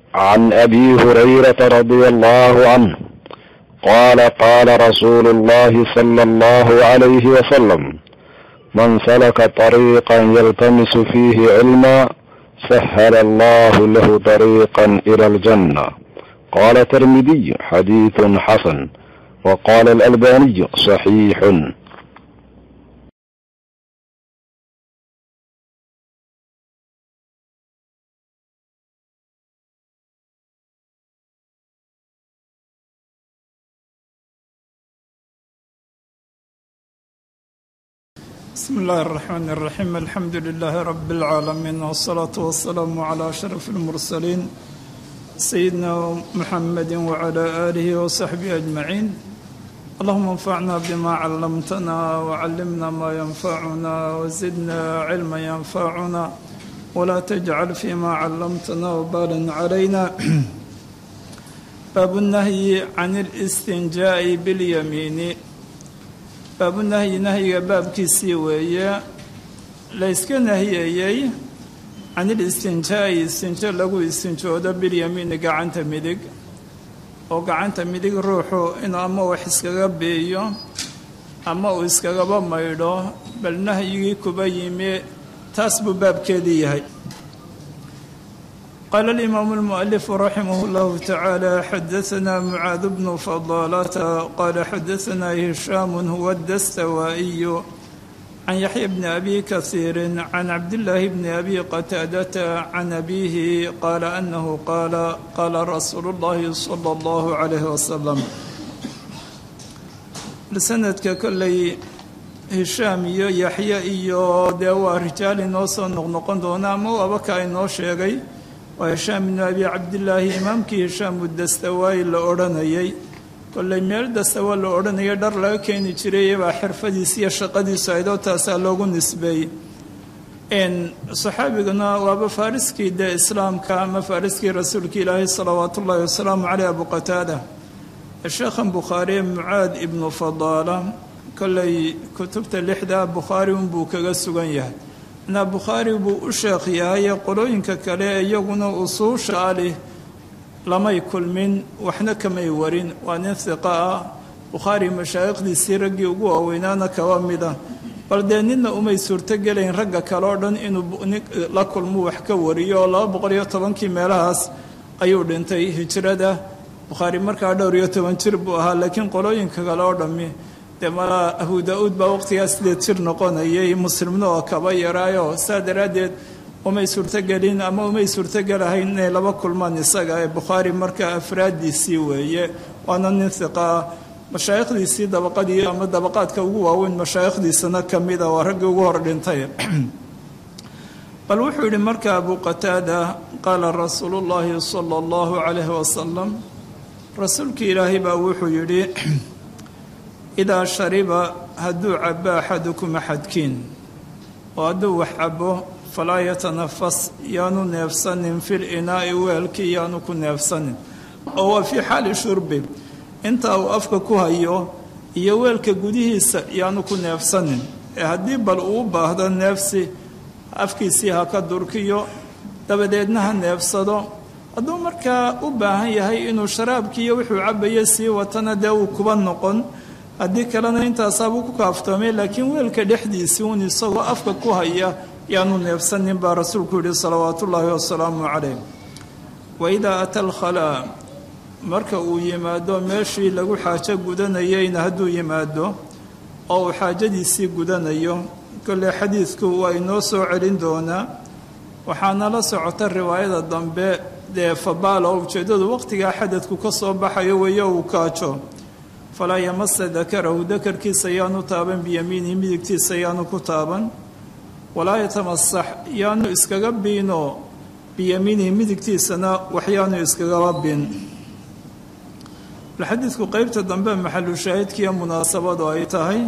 عن ابي هريره رضي الله عنه قال قال رسول الله صلى الله عليه وسلم من سلك طريقا يلتمس فيه علما سهل الله له طريقا الى الجنه قال الترمذي حديث حسن وقال الالباني صحيح بسم الله الرحمن الرحيم الحمد لله رب العالمين والصلاة والسلام على أشرف المرسلين سيدنا محمد وعلى آله وصحبه أجمعين اللهم انفعنا بما علمتنا وعلمنا ما ينفعنا وزدنا علما ينفعنا ولا تجعل فيما علمتنا وبالا علينا باب النهي عن الاستنجاء باليمين baabu nahyi nahyiga baabkiisii weeye layska nahiyayey can ilistinjaa'i istinjo lagu istinjoodo bilyamiini gacanta midig oo gacanta midig ruuxu inuu ama wax iskaga biiyo ama uu iskagaba maydho bal nahyigii kuba yimi taas buu baabkeedii yahay قال الإمام المؤلف رحمه الله تعالى حدثنا معاذ بن فضالة قال حدثنا هشام هو الدستوائي عن يحيى بن أبي كثير عن عبد الله بن أبي قتادة عن أبيه قال أنه قال قال رسول الله صلى الله عليه وسلم لسندك كلي هشام يحيى إيو دوا رجال نوصل نقنقن دونا مو أبكى إنو شيغي waa hishaam ibnu abi cabdillaahi imaamkii hishaam udastawaayi la odhanayay kollay meel dastawa la odhanaya dhar laga keeni jiray baa xirfadiis iyo shaqadiisu aydoo taasaa loogu nisbeeyey saxaabiguna waaba faariskii dee islaamka ama faariskii rasuulka ilaahi salawaatu ullaahi wasalaamu caleyh abu qataada sheekhan bukhaariye mucaad ibnu fadaala kollay kutubta lixda bukhaari unbuu kaga sugan yahay na bukhaari buu u sheekh yahay qolooyinka kale iyaguna usuusha alih lamay kulmin waxna kamay warin waa nin hiqa ah bukhaari mashaayikhdiisii raggii ugu waaweynaana kaba mida bal dee nina umay suurtogelayn ragga kale oo dhan inuu la kulmo wax ka wariyo oo laba boqol iyo tobankii meelahaas ayuu dhintay hijrada bukhaari markaa dhowr iyo toban jir buu ahaa laakiin qolooyinka kale oo dhammi dee malaa abu daa-uud baa waqtigaas sideed jir noqonayay muslimna oo kaba yaraayo saa daraaddeed umay suurtogelin ama umay suurtogelahayn inay laba kulmaan isaga ee bukhaari markaa afraaddiisii weeye waana nin hiqa ah mashaayikhdiisii dabaqadii ama dabaqaadka ugu waaweyn mashaayikhdiisana ka mida waa raggii ugu hor dhintay bal wuxuu yidhi marka abu qataada qaala rasuulu llaahi sala allahu calayhi wasalam rasuulkii ilaahay baa wuxuu yidhi idaa shariba hadduu cabo axadukum axadkiin oo hadduu wax cabo falaa yatanafas yaanu neefsanin fil inaa'i weelkii yaanu ku neefsanin oo waa fii xaali shurbi inta uu afka ku hayo iyo weelka gudihiisa yaanu ku neefsanin ee haddii bal uu baahdo neefsi afkiisii ha ka durkiyo dabadeedna ha neefsado hadduu markaa u baahan yahay inuu sharaabkiiyo wuxuu cabayo sii watana dee uu kuba noqon haddii kalena intaasaabuu ku kaaftoomay laakiin weelka dhexdiisii uun isagoo afka ku haya yaanu neefsanin baa rasuulku yihi salawaatu ullaahi wasalaamu calayh wa idaa ata alkhalaa marka uu yimaado meeshii lagu xaajo gudanayeyna hadduu yimaado oo uu xaajadiisii gudanayo kolley xadiidku waa inoo soo celin doonaa waxaana la socota riwaayada dambe dee fabaalo ujeeddadu waqtigaa xadadku ka soo baxayo weeyo uu kaajo falaa yamasa dakarahu dakarkiisa yaanu taaban biyamiinihi midigtiisa yaanu ku taaban walaa yatamasax yaanu iskaga biino biyamiinihi midigtiisana waxyaanu iskagaba bin xadiidku qeybta dambe maxalu shaahidkiiyo munaasabadu ay tahay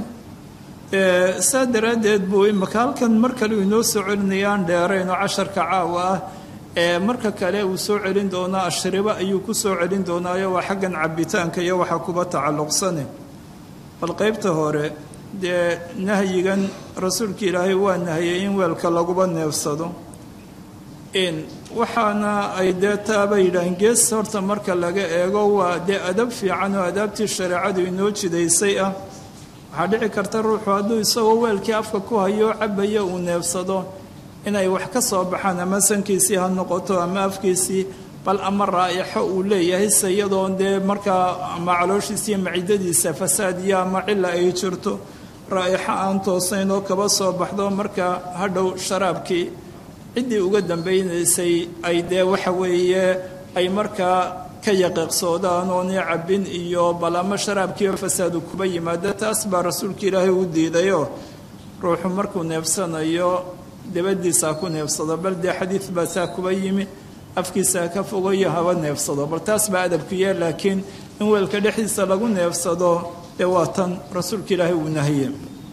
saa daraaddeed buu imaka halkan mar kale uu inoo soo celinayaan dheerayno casharka caawa ah ee marka kale uu soo celin doonaa ashribo ayuu ku soo celin doonaayo waa xaggan cabitaanka iyo waxa kuba tacalluqsane bal qeybta hore dee nahyigan rasuulka ilaahay waa nahiyey in weelka laguba neefsado waxaana ay dee taaba yidhaaheen gees horta marka laga eego waa dee adab fiican oo adaabtii shareecadu inoo jidaysay ah waxaa dhici karta ruuxu hadduu isagoo weelkii afka ku hayo cabaya uu neefsado inay wax ka soo baxaan ama sankiisii ha noqoto ama afkiisii bal ama raa'ixo uu leeyahay se iyadoon dee markaa ama calooshiisa iyo macidadiisa fasaad iyo ama cila ay jirto raa'ixo aan toosayn oo kaba soo baxdo marka hadhow sharaabkii ciddii uga dambaynaysay ay dee waxa weeye ay markaa ka yaqiiqsoodaan oonay cabbin iyo bal ama sharaabkiiba fasaadu kuba yimaada taas baa rasuulka ilaahay u diidayoo ruuxu markuu neefsanayo dabadiisa ha ku neefsado bal dee xadiid baa saa kuba yimi afkiisa ha ka fogayo haba neefsado bal taas baa adabkiiya laakiin in weelka dhexdiisa lagu neefsado dee waa tan rasuulka ilaahay uu nahiye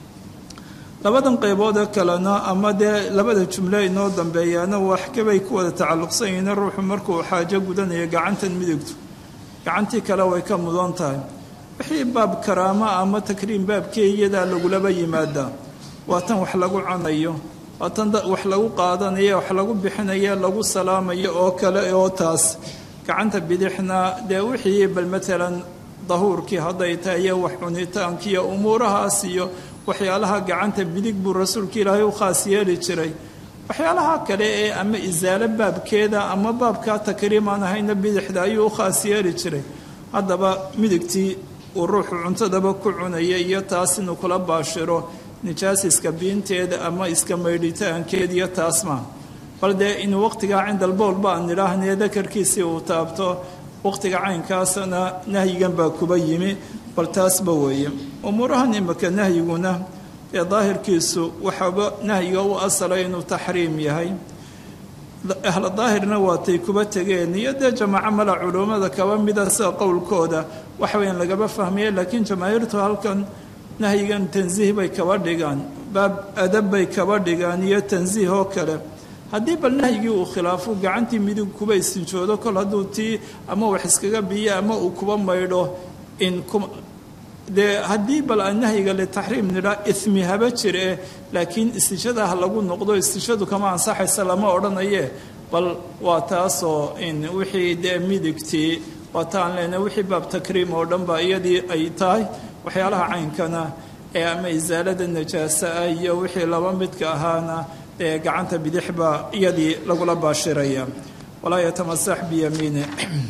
labadan qayboodee kalena ama dee labada jumle inoo dambeeyaana waxkabay ku wada tacalluqsan yihiin ruuxu markuu xaajo gudanayo gacantan midigtu gacantii kale way ka mudan tahay wixii baab karaamo ama takriim baabkii iyadaa lagulaba yimaadaa waa tan wax lagu cunayo waa tan wax lagu qaadanayo wax lagu bixinayo lagu salaamayo oo kale oo taas gacanta bidixna dee wixii bal matalan dahuurkii hadday tahay iyo wax cunitaankiiyo umuurahaas iyo waxyaalaha gacanta bidig buu rasuulka ilaahay u khaas yeeli jiray waxyaalaha kale ee ama isaalo baabkeeda ama baabkaa takriimaan ahayna bidixda ayuu u khaas yeeli jiray haddaba midigtii uu ruuxu cuntadaba ku cunaya iyo taas inuu kula baashiro nijaas iska biinteeda ama iska maydhitaankeed iyo taas maa bal dee inuu waqtigaa cindalbowl baan nidhaahnee dakarkiisii uu taabto waqtiga caynkaasna nahyigan baa kuba yimi bal taasba weeye umuurahan imika nahyiguna ee daahirkiisu waxaaba nahyiga u asalay inuu taxriim yahay ahla daahirna waatay kuba tegeen iyo dee jamaaco mala culummada kaba mida sida qowlkooda waxweyn lagaba fahmaya laakiin jamaahiirtu halkan nahyigan tansiih bay kaba dhigaan baab adab bay kaba dhigaan iyo tansiih oo kale haddii bal nahyigii uu khilaafo gacantii midig kuba istinjoodo kol hadduu tii ama wax iskaga biyo ama uu kuba maydho in dee haddii bal aan nahyiga litaxriim nidhaa ismi haba jire laakiin istishada ha lagu noqdo istishadu kama ansaxaysa lama odhanaye bal waa taasoo in wixii dee midigtii waa taan leena wixii baab takriim oo dhan ba iyadii ay tahay waxyaalaha caynkana ee ama isaalada najaasa ah iyo wixii laba midka ahaana ee gacanta bidix baa iyadii lagula baashiraya walaa yatamasax biyamiine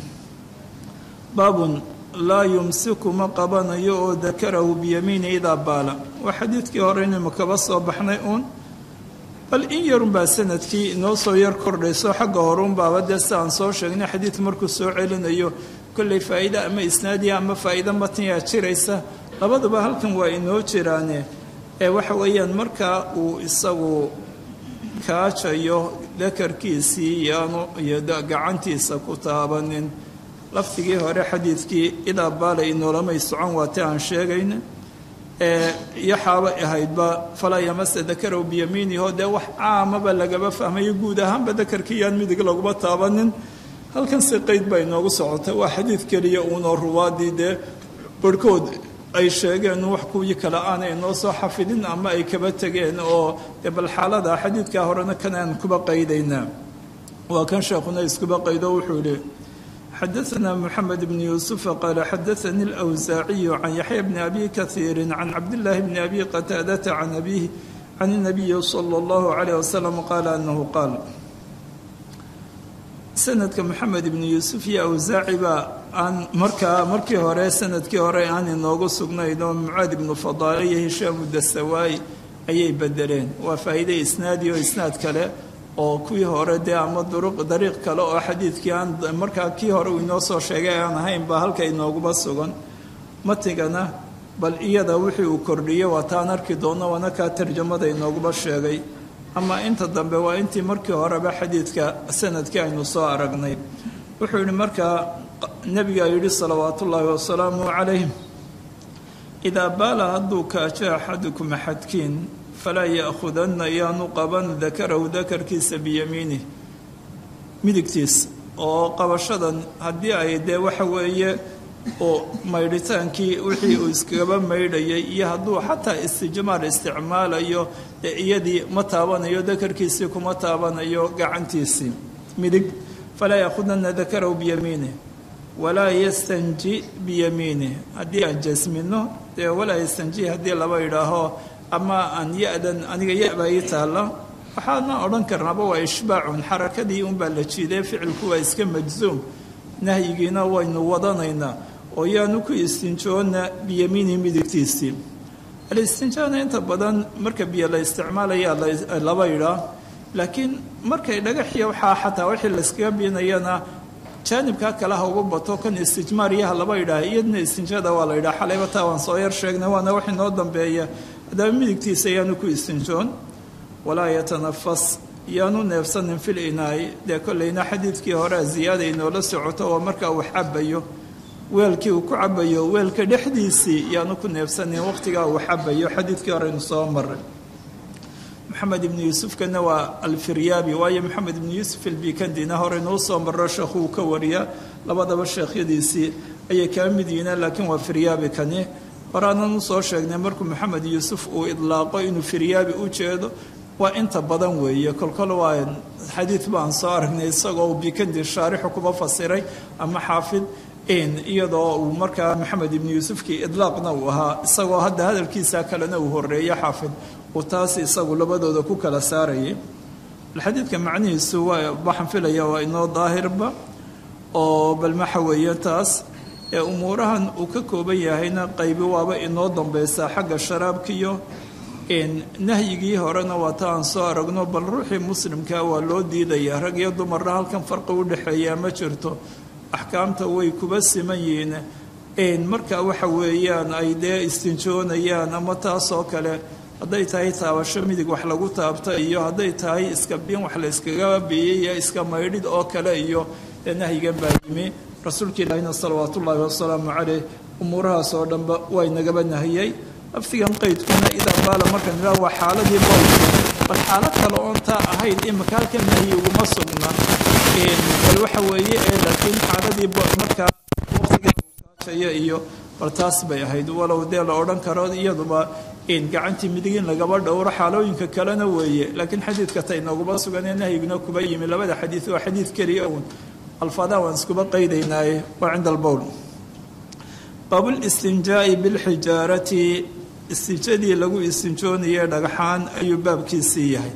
baabun laa yumsiku ma qabanayo oo dakarahu biyamiini idaa baala waa xadiidkii hore inaynu kaba soo baxnay uun bal in yarun baa sanadkii inoo soo yar kordhayso xagga horeun baaba dee si aan soo sheegnay xadiid markuu soo celinayo kollay faa'iide ama isnaadiya ama faa'iide matniyaa jiraysa labaduba halkan waa inoo jiraane ee waxa weeyaan markaa uu isagu kaajayo dakarkiisii yaanu iyo gacantiisa ku taabanin laftigii hore xadiidkii idaa baala inoolamay socon waati aan sheegayna ee yaxaaba ahaydba falaa yamasa dakarow biyamiiniho dee wax caamaba lagaba fahmayo guud ahaanba dakarkii yaan midig laguma taabanin halkan si qeyd baa inoogu socotay waa xadiid keliya uunoo ruwaadii dee barhkood ay sheegeen wax kuwii kale aanay noo soo xafidin ama ay kaba tegeen oo dee bal xaalada xadiidkaa horena kan aan kuba qaydaynaa waa kan sheekhuna iskuba qaydo wuxuu yihi xadaثna mxamed bn yuusufa qaala xadaثani اlأwsaaciyu can yaxya bni abi kahiiri can cabdillaahi bni abi qataadata can abihi can الnabiyi salى اllahu عalيه wasalam qaala anahu qaal sanadka moxamed ibni yuusuf iyo awsaaci baa aan markaa markii hore sanadkii hore aan inoogu sugnayn oo mucaad ibnu fadaale iyo hishaamu dasawaayi ayay bedeleen waa faa'iide isnaadi oo isnaad kale oo kuwii hore dee ama duruq dariiq kale oo xadiidkii aan markaa kii hore uu inoo soo sheegay aan ahayn baa halka inooguba sugan matigana bal iyada wixii uu kordhiyey waa taan arki doonno waana kaa tarjamada inooguba sheegay ama inta dambe waa intii markii horeba xadiidka sanadkii aynu soo aragnay wuxuu yihi markaa nebigaa yidhi salawaatu ullaahi wasalaamu calayh idaa baala hadduu kaajo axadukum axadkiin falaa ya'khudanna yaanu qaban dakarahu dakarkiisa biyamiinih midigtiisa oo qabashadan haddii ay dee waxa weeye oo maydhitaankii wixii uu iskagaba maydhayay iyo hadduu xataa istijmaar isticmaalayo dee iyadii ma taabanayo dakarkiisii kuma taabanayo gacantiisii midig falaa yaakhudana dakarahu biyamiinih walaa yastanji biyamiinih haddii aan jasmino dee walaa yastanji haddii laba idhaaho ama aan ya-dan aniga ya-baa ii taalla waxaana odhan karnaaba waa ishbaacun xarakadii unbaa la jiiday ficilku waa iska majzuum nahyigiina waynu wadanaynaa oo yaanu ku istinjoona biyamiini midigtiisii alistinjaana inta badan marka biyo la isticmaalaya laba idhaa laakiin markay dhagaxiya waxaa xataa wixii layskaga biinayana jaanibkaa kale ha uga bato kan istijmaariyaha laba idhaah iyadna istinjada waa la yidhaha xalayba taa waan soo yar sheegnay waana wax inoo dambeeya haddaba midigtiisa yaanu ku istinjoon walaa yatanafas yaanu neefsanin fil inaay dee kollayna xadiidkii hore ziyaada inoola socoto oo markaa uu cabayo weelkii uu ku cabayo weelka dhexdiisii yaanu ku neefsanin waqtigaa uu cabayo xadiidkii hore aynu soo maray maxamed ibnu yuusufkana waa alfiryaabi waayo maxamed ibnu yuusuf albikandina hore inuu soo maro sheekhu uu ka wariya labadaba sheekhyadiisii ayay kaa mid yihiin laakiin waa firyaabi kani horaanan usoo sheegnay markuu maxamed yuusuf uu idlaaqo inuu firyaabi u jeedo waa inta badan weeye kolkol waa xadiid baan soo aragnay isagoo bikandi shaarixu kuba fasiray ama xaafid iyadoo uu markaa maxamed ibnu yuusufkii idlaaqna uu ahaa isagoo hadda hadalkiisa kalena uu horeeyo xaafid uu taas isagu labadooda ku kala saarayay xadiidka macnihiisu waa waxaan filaya waa inoo daahirba oo bal maxa weeye taas ee umuurahan uu ka kooban yahayna qaybi waaba inoo dambaysaa xagga sharaabkiyo nahyigii horena waa ta aan soo aragno bal ruuxii muslimkaa waa loo diidaya rag iyo dumarna halkan farqi u dhexeeyaa ma jirto axkaamta way kuba siman yihiin marka waxa weeyaan ay dee istinjoonayaan ama taasoo kale hadday tahay taabasho midig wax lagu taabta iyo hadday tahay iska biin wax la yskaga biyey iyo iska maydhid oo kale iyo dee nahyigan baa yimi rasuulka ilaahina salawaatu ullaahi wasalaamu caleyh umuurahaas oo dhanba waa inagaba nahiyey laftigan qaydkuna idaa baala markan ilaa waa xaaladii bowlka bal xaalad kale oon taa ahayn imaka halkan nahyi uguma sugna bal waxa weeye ee laakiin xaaladii markaa waqtigaashaya iyo bal taas bay ahayd walow dee la odhan karo iyaduba gacantii midig in lagaba dhowro xaalooyinka kalena weeye laakiin xadiidka ta inaguma suganee nahyiguna kuba yimi labada xadiid waa xadiid keliya uun alfaadaha waan iskuba qaydaynaaye waa cinda albowl baabulistinjaa'i bilxijaarati istinjadii lagu istinjoonayay dhagxaan ayuu baabkiisii yahay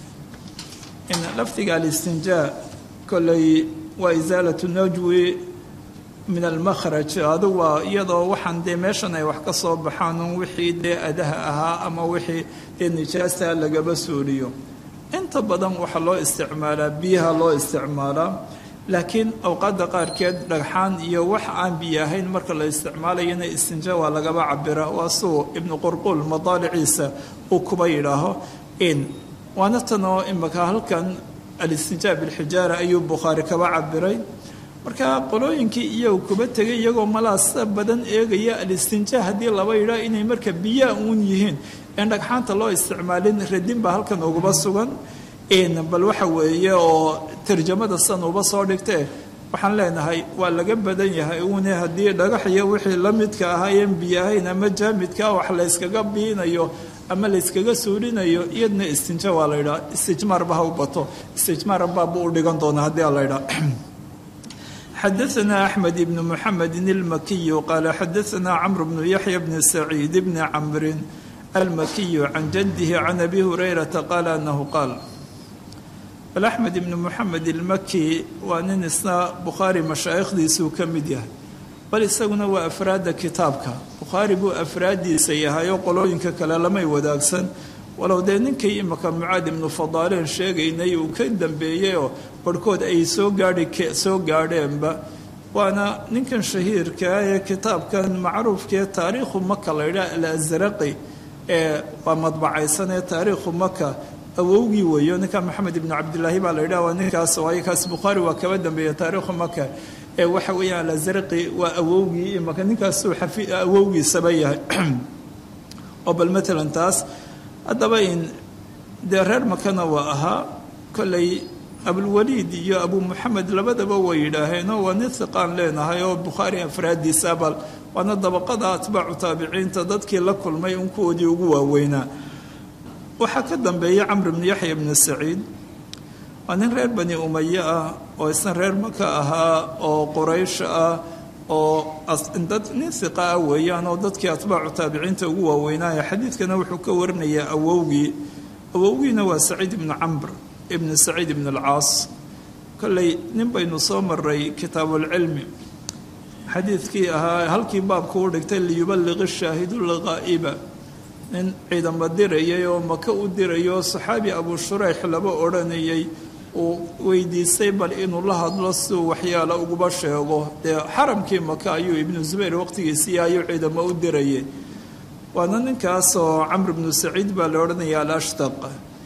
lafdiga alistinjaa kolley waa isaalatu najwi min almakhraj adu waa iyadoo waxaan dee meeshan ay wax ka soo baxaan un wixii dee adaha ahaa ama wixii dee nijaasta lagaba suuliyo inta badan waxaa loo isticmaalaa biyaha loo isticmaalaa laakiin awqaadda qaarkeed dhagxaan iyo wax aan biyo ahayn marka la isticmaalayana istinja waa lagaba cabira waa suu ibnu qurqul madaaliciisa uu kuba yidhaaho waana tanoo imaka halkan alistinjaa bilxijaara ayuu bukhaari kaba cabiray marka qolooyinkii iyagu kuba tegay iyagoo malaasa badan eegaya alistinjaa haddii laba yidhaa inay marka biyaa uun yihiin in dhagxaanta loo isticmaalin radin baa halkan uguba sugan bal waxa weeye oo tarjamada san uba soo dhigtee waxaan leenahay waa laga badan yahay uune haddii dhagax iyo wixii la midka ahaayeen biyo ahayn ama jaamidkaa wax layskaga biinayo ama layskaga suulinayo iyadna istinja waa la yidhaha istijmaarba ha u bato istijmaar baabbu u dhigan doona haddii a la ydhaa xadaثna أحmed بن mحamedi الmakiy qaala xadaثna cmr بن yaحya بn سacيid بn cmri الmakiy can jadih can abi hurayrata qaala anahu qaal bal axmed ibnu moxamed ilmaki waa nin isna bukhaari mashaayikhdiisuu ka mid yahay bal isaguna waa afraadda kitaabka bukhaari buu afraaddiisa yahay oo qolooyinka kale lamay wadaagsan walow dee ninkii imaka mucaad ibnu fadaaleen sheegaynay uu ka dambeeyeyoo barhkood ay soo gaadhi soo gaadheenba waana ninkan shahiirkaa ee kitaabkan macruufkaee taariikhu maka la ydhaha alazraqi ee waa madbacaysan ee taariikhu maka awowgii weeyo ninka maxamed ibnu cabdilaahi baa la yidhaha waa ninkaas waayo kaas bukhaari waa kaba dambeeya taariikhu maka ee waxa weeyaan alazraqi waa awowgii imaka ninkaasuu awowgiisaba yahay oo bal matalan taas haddaba in dee reer makana waa ahaa kolley abulwaliid iyo abu muxamed labadaba way yidhaaheenoo waa nin hiqaan leenahay oo bukhaari afraaddiisa bal waana dabaqada atbaacu taabiciinta dadkii la kulmay un kuwoodii ugu waaweynaa waxaa ka dambeeya camr bnu yaxya bnu saciid waa nin reer bani umaye ah oo isna reer maka ahaa oo quraysh ah oo dad nin hiqa ah weeyaan oo dadkii atbaacu taabiciinta ugu waaweynaaye xadiidkana wuxuu ka warinayaa awowgii awowgiina waa saciid ibnu camr ibnu saciid ibn alcaas kolley nin baynu soo maray kitaabuulcilmi xadiidkii ahaa halkii baabku u dhigtay liyubaliqi shaahidu lghaa'iba nin ciidamo dirayay oo maka u dirayo saxaabi abu shurayx laba odhanayay uu weydiistay bal inuu la hadlo siduu waxyaala uguba sheego dee xaramkii maka ayuu ibnu zubayr waqtigiisii ayuu ciidamo u dirayay waana ninkaasoo camr ibnu saciid baa la odhanaya alashtaq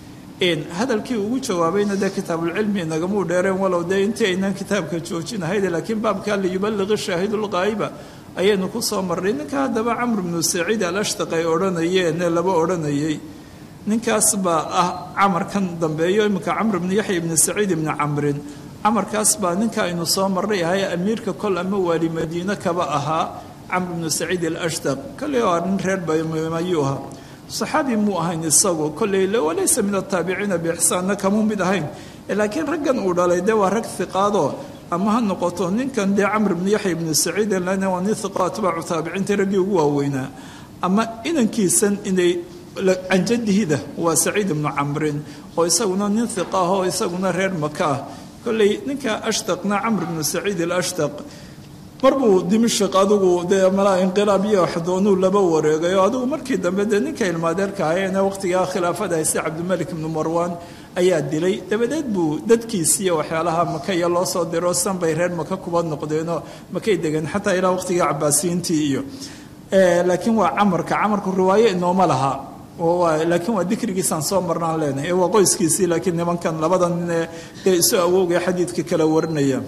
hadalkii ugu jawaabayna dee kitaabulcilmi nagamuu dheereen walow dee intii aynaan kitaabka joojinahayde laakiin baabkaa liyubaliqi shaahidulqaa'iba ayaynu ku soo marray ninka haddaba camr ibnu saciid alashtaq ay odhanayeen laba odhanayay ninkaas baa ah camarkan dambeeyo iminka camr ibnu yaxya ibni saciid ibni camrin camarkaas baa ninka aynu soo marray ahay amiirka kol ama waali madiine kaba ahaa camr ibnu saciid alashtaq kolley waa nin reer baymayuu ahaa saxaabi muu ahayn isagu kolley walaysa min ataabiciina biixsaanna kamuu mid ahayn laakiin raggan uu dhalay dee waa rag hiqaadoo ama ha noqoto ninkan dee camr ibnu yaxya ibnu saciid lana waa nin hiqo atbaacu taabiciinta raggii ugu waaweynaa ama inankiisan inay canjadihida waa saciid ibnu camrin oo isaguna nin hiqa ah oo isaguna reer maka ah kolley ninka ashtaqna camr ibnu saciid alashtaq mar buu dimashik adigu dee malaa inqilaab iyo waxdoonuu laba wareegayo adigu markii dambe dee ninka ilmaadeerka ahayeene waqtigaa khilaafada hayste cabdimalik ibnu marwaan ayaa dilay dabadeed buu dadkiisiiyo waxyaalaha makaya loo soo diro san bay reer maka kuba noqdeenoo makay degeen xataa ilaa waqtigii cabaasiyiintii iyo laakiin waa camarka camarku riwaayo inooma laha laakiin waa dikrigiisaan soo marnaan leenahay waa qoyskiisii laakiin nimankan labada nin dee isu awowga xadiidka kala warinaya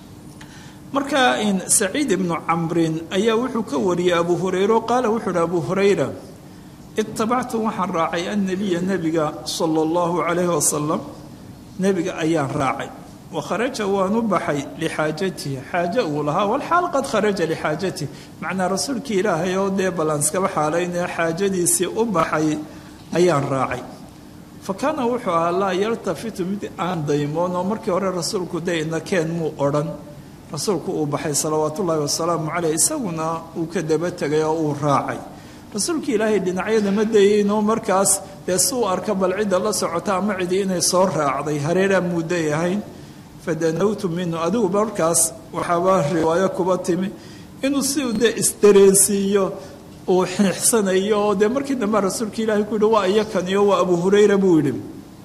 marka saciid ibnu camrin ayaa wuxuu ka wariyey abu hurayra qaala wuxuu uhi abu hurayra itabactu waxaan raacay annabiya nebiga sala allahu calayhi wasalam nebiga ayaan raacay wa kharaja waan u baxay lixaajatihi xaaje uu lahaa walxaal qad kharaja lixaajatihi macnaa rasuulkii ilaahay oo dee ballanskaba xaalaynee xaajadiisii u baxay ayaan raacay fa kaana wuxuu ahaa laa yaltafitu mid aan daymoon oo markii hore rasuulku dayna keen muu odhan rasuulku uu baxay salawaat ullaahi wasalaamu caleyh isaguna uu ka daba tegay oo uu raacay rasuulkii ilaahay dhinacyada ma dayeynoo markaas dee si uu arka bal cidda la socota ama cidi inay soo raacday hareeraa mudday ahayn fadanawtu minhu adigu markaas waxaaba riwaayo kuba timi inuu si dee isdareensiiyo uu xiixsanayo oo dee markii dambe rasuulka ilaahay ku yihi waa iyakaniyo waa abu hurayra buu yidhi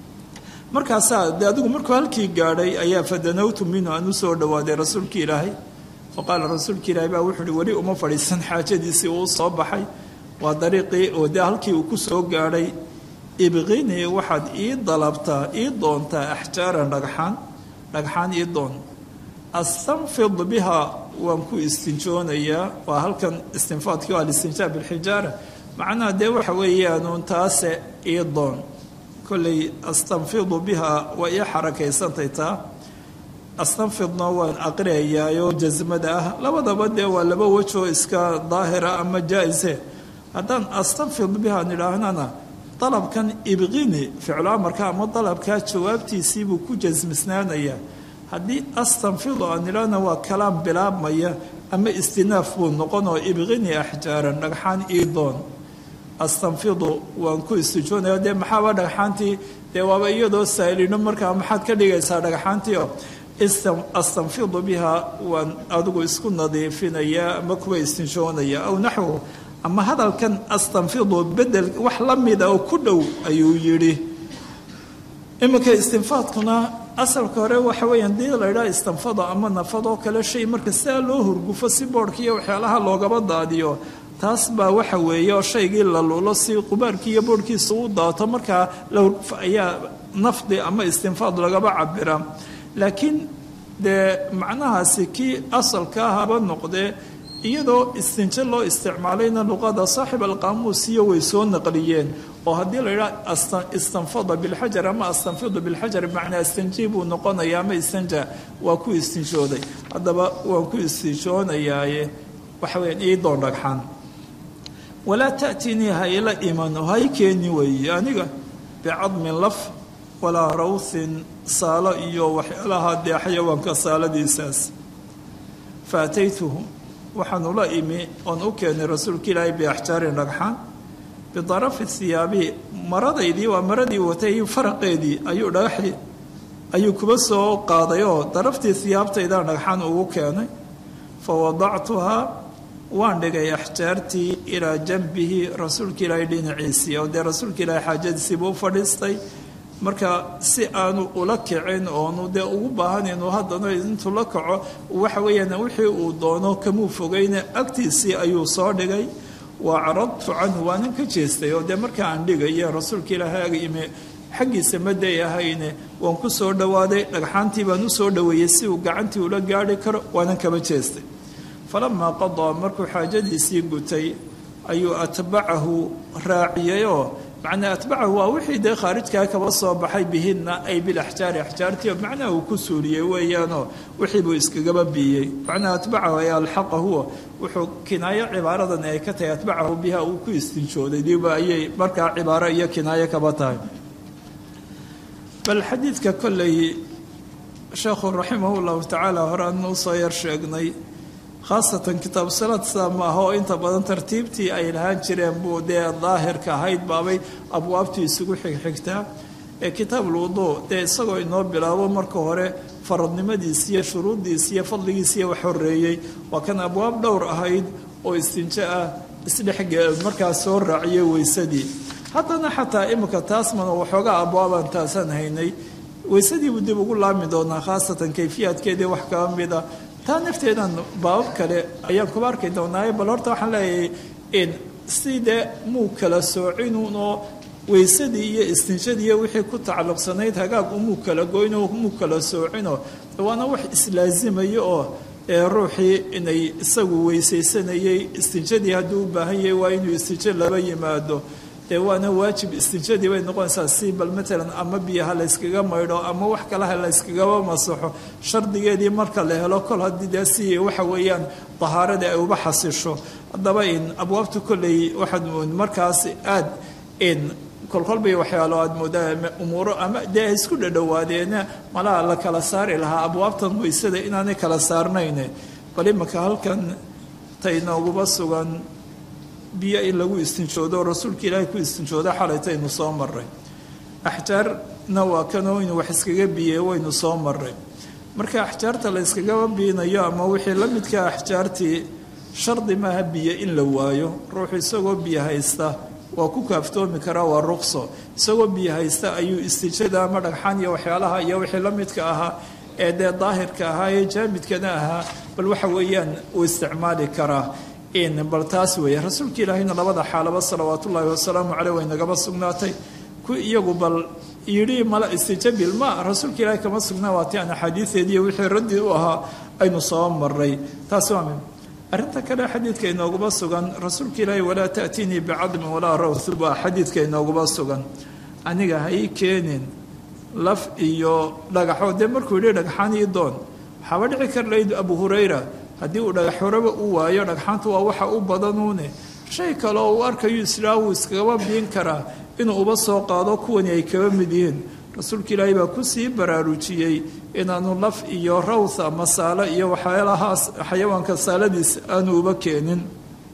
markaasaa de adigu markuu halkii gaadhay ayaa fadanawtu minhu aan u soo dhowaaday rasuulkii ilaahay fa qaala rasuulka ilaahay baa wuxuu uhi weli uma fadhiisan xaajadiisii uu soo baxay waa dariiqii oo dee halkii uu ku soo gaadhay ibqinii waxaad ii dalabtaa ii doontaa axjaaran dhagxaan dhagxaan ii doon astanfid biha waan ku istinjoonayaa waa halkan istinfaadkii waa alistinjaa bilxijaara macnaha dee waxa weeyaanuun taase ii doon kolley astanfidu biha waa ii xarakaysantay taa astanfidna waan aqriyayaayoo jasmada ah labadaba dee waa laba wejoo iska daahira ama jaa-ise haddaan astanfid biha nidhaahnana dalabkan ibqini ficlu amarka ama dalabkaa jawaabtiisiibuu ku jasmisnaanayaa haddii astanfidu aan nidhaahna waa kalaam bilaabmaya ama istinaaf buu noqonoo ibqini axjaaran dhagxaan ii doon astanfidu waan ku istijoonaya dee maxaaba dhagxaantii dee waaba iyadoo saa'ilino markaa maxaad ka dhigaysaa dhagxaantiio astanfidu biha waan adigu isku nadiifinayaa ama kuwa istijoonaya aw naxwu ama hadalkan astanfidu bedel wax la mida oo ku dhow ayuu yidhi iminka istinfaadkuna asalka hore waxa weeyaan dii la ydhaha istanfado ama nafadoo kale shay marka sidaa loo hurgufo si boodhka iyo waxyaalaha loogaba daadiyo taas baa waxa weeye oo shaygii la lulo si qubaarkii iyo boodhkiisa u daato markaa ayaa nafdi ama istinfaad lagaba cabira laakiin dee macnahaasi kii asalkaa haba noqdee iyadoo istinjo loo isticmaalayna luqada saaxib alqaamuusiyo way soo naqliyeen oo haddii la yidhaha istanfada bilxajar ama astanfidu bilxajar bimacnaa istanji buu noqonaya ama istanja waa ku istinjooday haddaba waan ku istinjoonayaaye waxa weyaan ii doon dhagxaan walaa ta'tinii hayla imano hay keeni weeye aniga bicadmin laf walaa rawthin saalo iyo waxyaalaha dee xayawaanka saaladiisaas fa ataytuhu waxaan ula imi oon u keenay rasuulka ilaahay biaxjaarin dhagxaan bidarafi hiyaabihi maradaydii waa maradii watay faraqeedii ayuu dhagaxii ayuu kuba soo qaaday oo daraftii hiyaabtaydaan dhagxaan ugu keenay fa wadactuhaa waan dhigay axjaartii ilaa janbihi rasuulka ilaahay dhinaciisii oo dee rasuulka ilaahay xaajadiisiibuu u fadhiistay marka si aanu ula kicin oonu dee ugu baahanaynu haddana intuu la kaco waxa weeyaan wixii uu doono kamuu fogeyne agtiisii ayuu soo dhigay wa caradtu canhu waanan ka jeestay oo dee marka aan dhigaya rasuulka ilaahay ag imi xaggiisa maday ahayne waan ku soo dhowaaday dhagxaantii baan u soo dhoweeyey si uu gacantii ula gaari karo waanan kaba jeestay falamaa qadaa markuu xaajadiisii gutay ayuu atbacahu raaciyayoo macnaa atbacahu waa wixii dee khaarijkaa kaba soo baxay bihinna ay bilaxjaari axjaartii macnaha uu ku suuliyey weeyaanoo wixii buu iskagaba biiyey macnaha atbacahu ay alxaqa huwa wuxuu kinaayo cibaaradan ay ka tahay atbacahu biha uu ku istinjooday diba ayay markaa cibaaro iyo kinaayo kaba tahay bal xadiidka kolley sheekhu raximah llahu tacaala hore aan usoo yar sheegnay khaasatan kitaab salaad sidaa ma aha oo inta badan tartiibtii ay lahaan jireen buu dee daahirka ahayd baabay abwaabtii isugu xigxigtaa ee kitaabulwuduu dee isagoo inoo bilaabo marka hore faradnimadiisi iyo shuruuddiisi iyo fadligiisi iyo wax horeeyey waa kan abwaab dhowr ahayd oo istinjo ah isdhexge markaas soo raaciyey weysadii haddana xataa imika taasmana waxoogaa abwaabaan taasaan haynay weysadiibuu dib ugu laami doonaa khaasatan kayfiyaadkeedii wax kaba mida taa nafteedan baabab kale ayaan kuba arki doonaaye bal horta waxaan leeyahay in si dee muu kala soocinunoo weysadii iyo istinshadii iyo wixii ku tacalluqsanayd hagaag umuu kala goynoo muu kala soocino waana wax islaasimayo oo ruuxii inay isagu weysaysanayay istinjadii hadduu u baahan yahay waa inuu istinjo laba yimaado dee waana waajib istinjadii bay noqonaysaa si bal matalan ama biyaha layskaga maydho ama wax kalaha layskagaba masaxo shardigeedii marka la helo kol haddii dee si waxa weeyaan dahaaradii ay uba xasisho haddaba in abwaabta kolley waxaad markaas aada in kolkolbay waxyaalo aad moodaa umuuro ama dee ay isku dhadhowaadeena malaha la kala saari lahaa abwaabtan weysada inaanay kala saarnayn bal imaka halkan taynooguba sugan biyo in lagu istinjoodo rasuulka ilaahay ku istinjooda xalaytaynu soo maray axjaarna waa kanoo inuu wax iskaga biyey waynu soo maray marka axjaarta la yskagaba biinayo ama wixii la midka axjaartii shardi maaha biyo in la waayo ruuxu isagoo biyo haysta waa ku kaaftoomi karaa waa ruqso isagoo biyo haysta ayuu istijada ama dhagxaan iyo waxyaalaha iyo wixii la midka ahaa ee dee daahirka ahaa ee jaamidkana ahaa bal waxa weeyaan uu isticmaali karaa bal taas weeye rasuulka ilaahayna labada xaalaba salawaat ullaahi wasalaamu caleyh way nagaba sugnaatay ku iyagu bal yidhi mala istijabil ma rasuulka ilaahay kama sugnaa waati aan axaadiideediiyo wixii raddi u ahaa aynu soo maray taas waa arrinta kale xadiidka inooguma sugan rasuulka ilaahay walaa ta'tiinii bicadmin walaa rawth baa xadiidka inooguma sugan aniga ha ii keenin laf iyo dhagaxo dee markuu yidhi dhagxaan ii doon waxaaba dhici kar layd abu hurayra haddii uu dhagax horaba u waayo dhagxaantu waa waxa u badanuune shay kale oo uu arkayo islaa wuu iskagaba biin karaa inuu uba soo qaado kuwani ay kaba mid yihiin rasuulka ilaahay baa kusii baraarujiyey inaanu laf iyo rawtha masaalo iyo waxyaalahaas xayawaanka saaladiis aanu uba keenin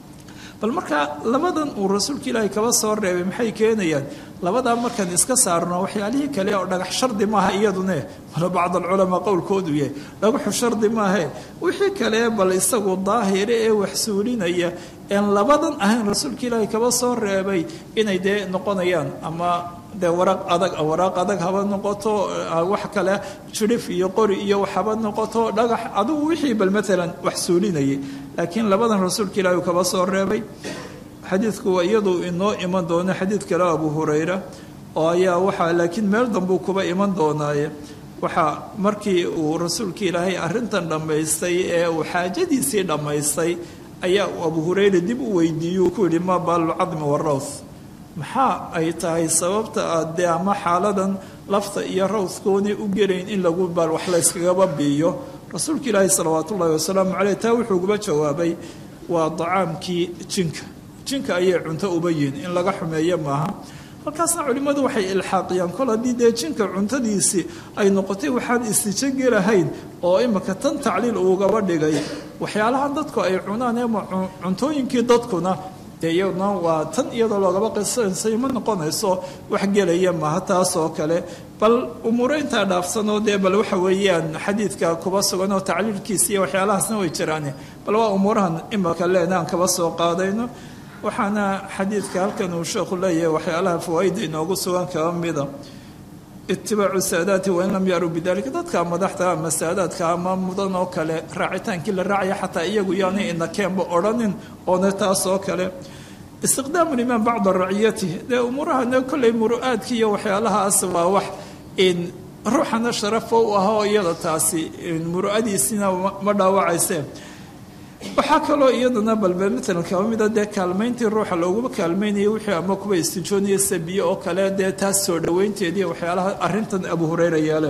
bal markaa labadan uu rasuulka ilaahay kaba soo reebay maxay keenayaan labadaa markaan iska saarno waxyaalihii kale oo dhagax shardi maaha iyadune wala bacd alculamaa qowlkoodu yahay dhagaxu shardi maahe wixii kale bal isagu daahire ee wax suulinaya een labadan ahayn rasuulka ilaahay kaba soo reebay inay dee noqonayaan ama dee waraq adag waraaq adag haba noqoto wax kale jirif iyo qori iyo wax haba noqoto dhagax adigu wixii bal maalan wax suulinayay laakiin labadan rasuulka ilaahi uu kaba soo reebay xadiidku waa iyadu inoo iman doono xadiid kale abu hurayra oo ayaa waxaa laakiin meel dambuu kuba iman doonaaye waxaa markii uu rasuulka ilaahay arrintan dhammaystay ee uu xaajadiisii dhammaystay ayaa uu abu hurayra dib u weydiiyey ku yidhi maa baalulcadmi warawth maxaa ay tahay sababta aad dee ama xaaladan lafta iyo rawthkoonay u gelayn in lagu baal wax layskagaba biiyo rasuulka ilaahi salawaat ullaahi wasalaamu caleyh taa wuxuuguba jawaabay waa dacaamkii jinka jinka ayay cunto uba yihin in laga xumeeyo maaha halkaasna culimmadu waxay ilxaaqiyaan kol haddii dee jinka cuntadiisii ay noqotay waxaan istijo gelahayn oo imika tan tacliil ugaba dhigay waxyaalahan dadku ay cunaan ama cuntooyinkii dadkuna dee iyadna waa tan iyadoo loogaba qisansay ma noqonayso wax gelaya maha taas oo kale bal umuuro intaa dhaafsanoo dee bal waxa weeyaan xadiidka kuba sugan oo tacliilkiisa iyo waxyaalahaasna way jiraan bal waa umuurahan imika leenaan kaba soo qaadayno waxaana xadiidka halkan uu sheekhu leeyahay waxyaalaha fawaaida inoogu sugan kaba mida itibaacu saadaati wain lam yaruu bidalika dadka madaxda ama saadaadka ama mudan oo kale raacitaankii la raacaya xataa iyagu yaanay inakeenba odhanin oona taas oo kale istiqdaamu limaan bacda raciyati dee umuurahana kolley muru'aadki iyo waxyaalahaas waa wax in ruuxana sharafo u ah oo iyada taasi muru'adiisina ma dhaawacayse waxaa kaloo iyadana balbe maalan kaba mida dee kaalmayntii ruuxa looguma kaalmaynaya wixii ama kuwa istijoonaya sabiye oo kale dee taas soo dhoweynteedii waxyaalaha arrintan abu hureyra yeele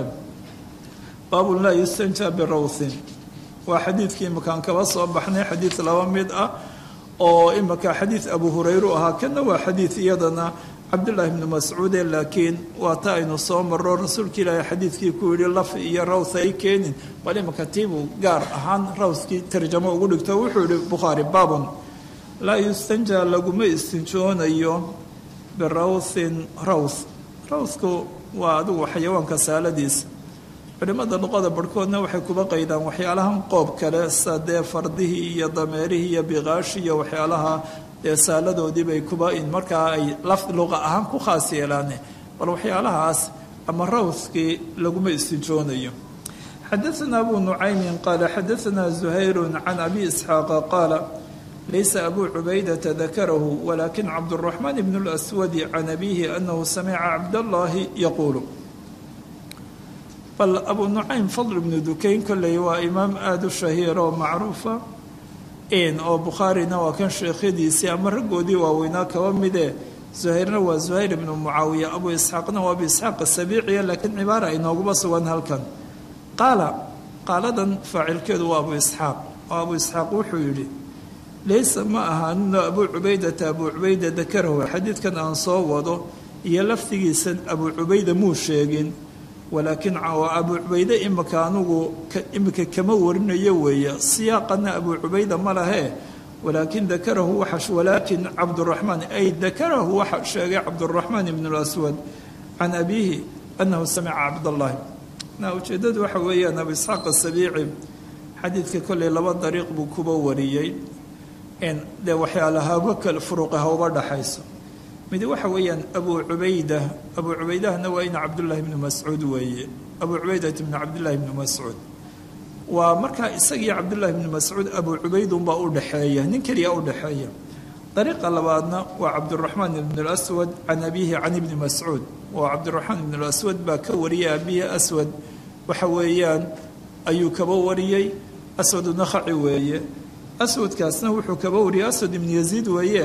baabun laa yustanja birawthin waa xadiidkii imakaan kaba soo baxnay xadiid laba mid ah oo imika xadiid abu hureyru ahaa kana waa xadiid iyadana cabdullaahi bnu mascuude laakiin waa ta aynu soo maro rasuulka ilaahay xadiidkii ku yidhi laf iyo rawth ay keenin bal imika tiibuu gaar ahaan rawthkii tarjamo ugu dhigto wuxuu yihi bukhaari baabun laa yustanja laguma istinjoonayo birawthin rawth rawthku waa adigu xayawaanka saaladiisa culimmada luqada barhkoodna waxay kuba qaydaan waxyaalahan qoob kale sa dee fardihii iyo dameerihii iyo biqaashi iyo waxyaalaha dee saaladoodii bay kuba in markaa ay laf luqa ahaan ku khaas yeelaane bal waxyaalahaas ama rawthkii laguma istijoonayo xadaثna abu nucaymin qaala xadaثna zuhayru can abi isxaaqa qaala laysa abu cubaydata dakarahu walakin cabdالraxmaan bn اlأswadi can abihi anahu samica cabdاllahi yaquulu bal abu nucaym fadl bnu dukayn kolley waa imaam aada u shahiira oo macruufa oo bukhaarina waa kan sheekhadiisii ama raggoodii waaweynaa kaba mide zuhayrna waa zuhayr ibnu mucaawiya abu isxaaqna waa abu isxaaq asabiiciya laakiin cibaara inooguba sugan halkan qaala qaaladan faacilkeedu waa abu isxaaq oo abu isxaaq wuxuu yidhi laysa ma ahaanino abu cubaydata abu cubayda dakarahu xadiidkan aan soo wado iyo lafdigiisa abu cubayda muu sheegin walaakiin abu cubayde imika anugu imika kama warinayo weeye siyaaqana abu cubayda ma lahee walaakin dakarahu waxa walaakin cabduraxmaan ay dakarahu waxa sheegay cabduraxmaan ibn اlaswad can abiihi anahu samica cabdallahi na ujeedadu waxa weeyaan abu isxaaq asabiici xadiidka kolley laba dariiq buu kuba wariyey dee waxyaalahaaba kale furuqa hauba dhaxayso mid waxa weeyaan abu cubayda abu cubaydahna waa ina cabdullaahi bnu mascuud weeye abu cubaydat bnu cabdillaahi bnu mascuud waa markaa isagii cabdullaahi bnu mascuud abu cubaydunbaa u dhexeeya nin keliya u dhexeeya dariiqa labaadna waa cabduraxmaan ibn اlaswad can abiihi can ibni mascuud waa cabdiraxmaan ibn اlaswad baa ka wariyay abihi aswad waxa weeyaan ayuu kaba wariyey aswadu nakhaci weeye aswadkaasna wuxuu kaba wariyay aswad ibnu yaziid weeye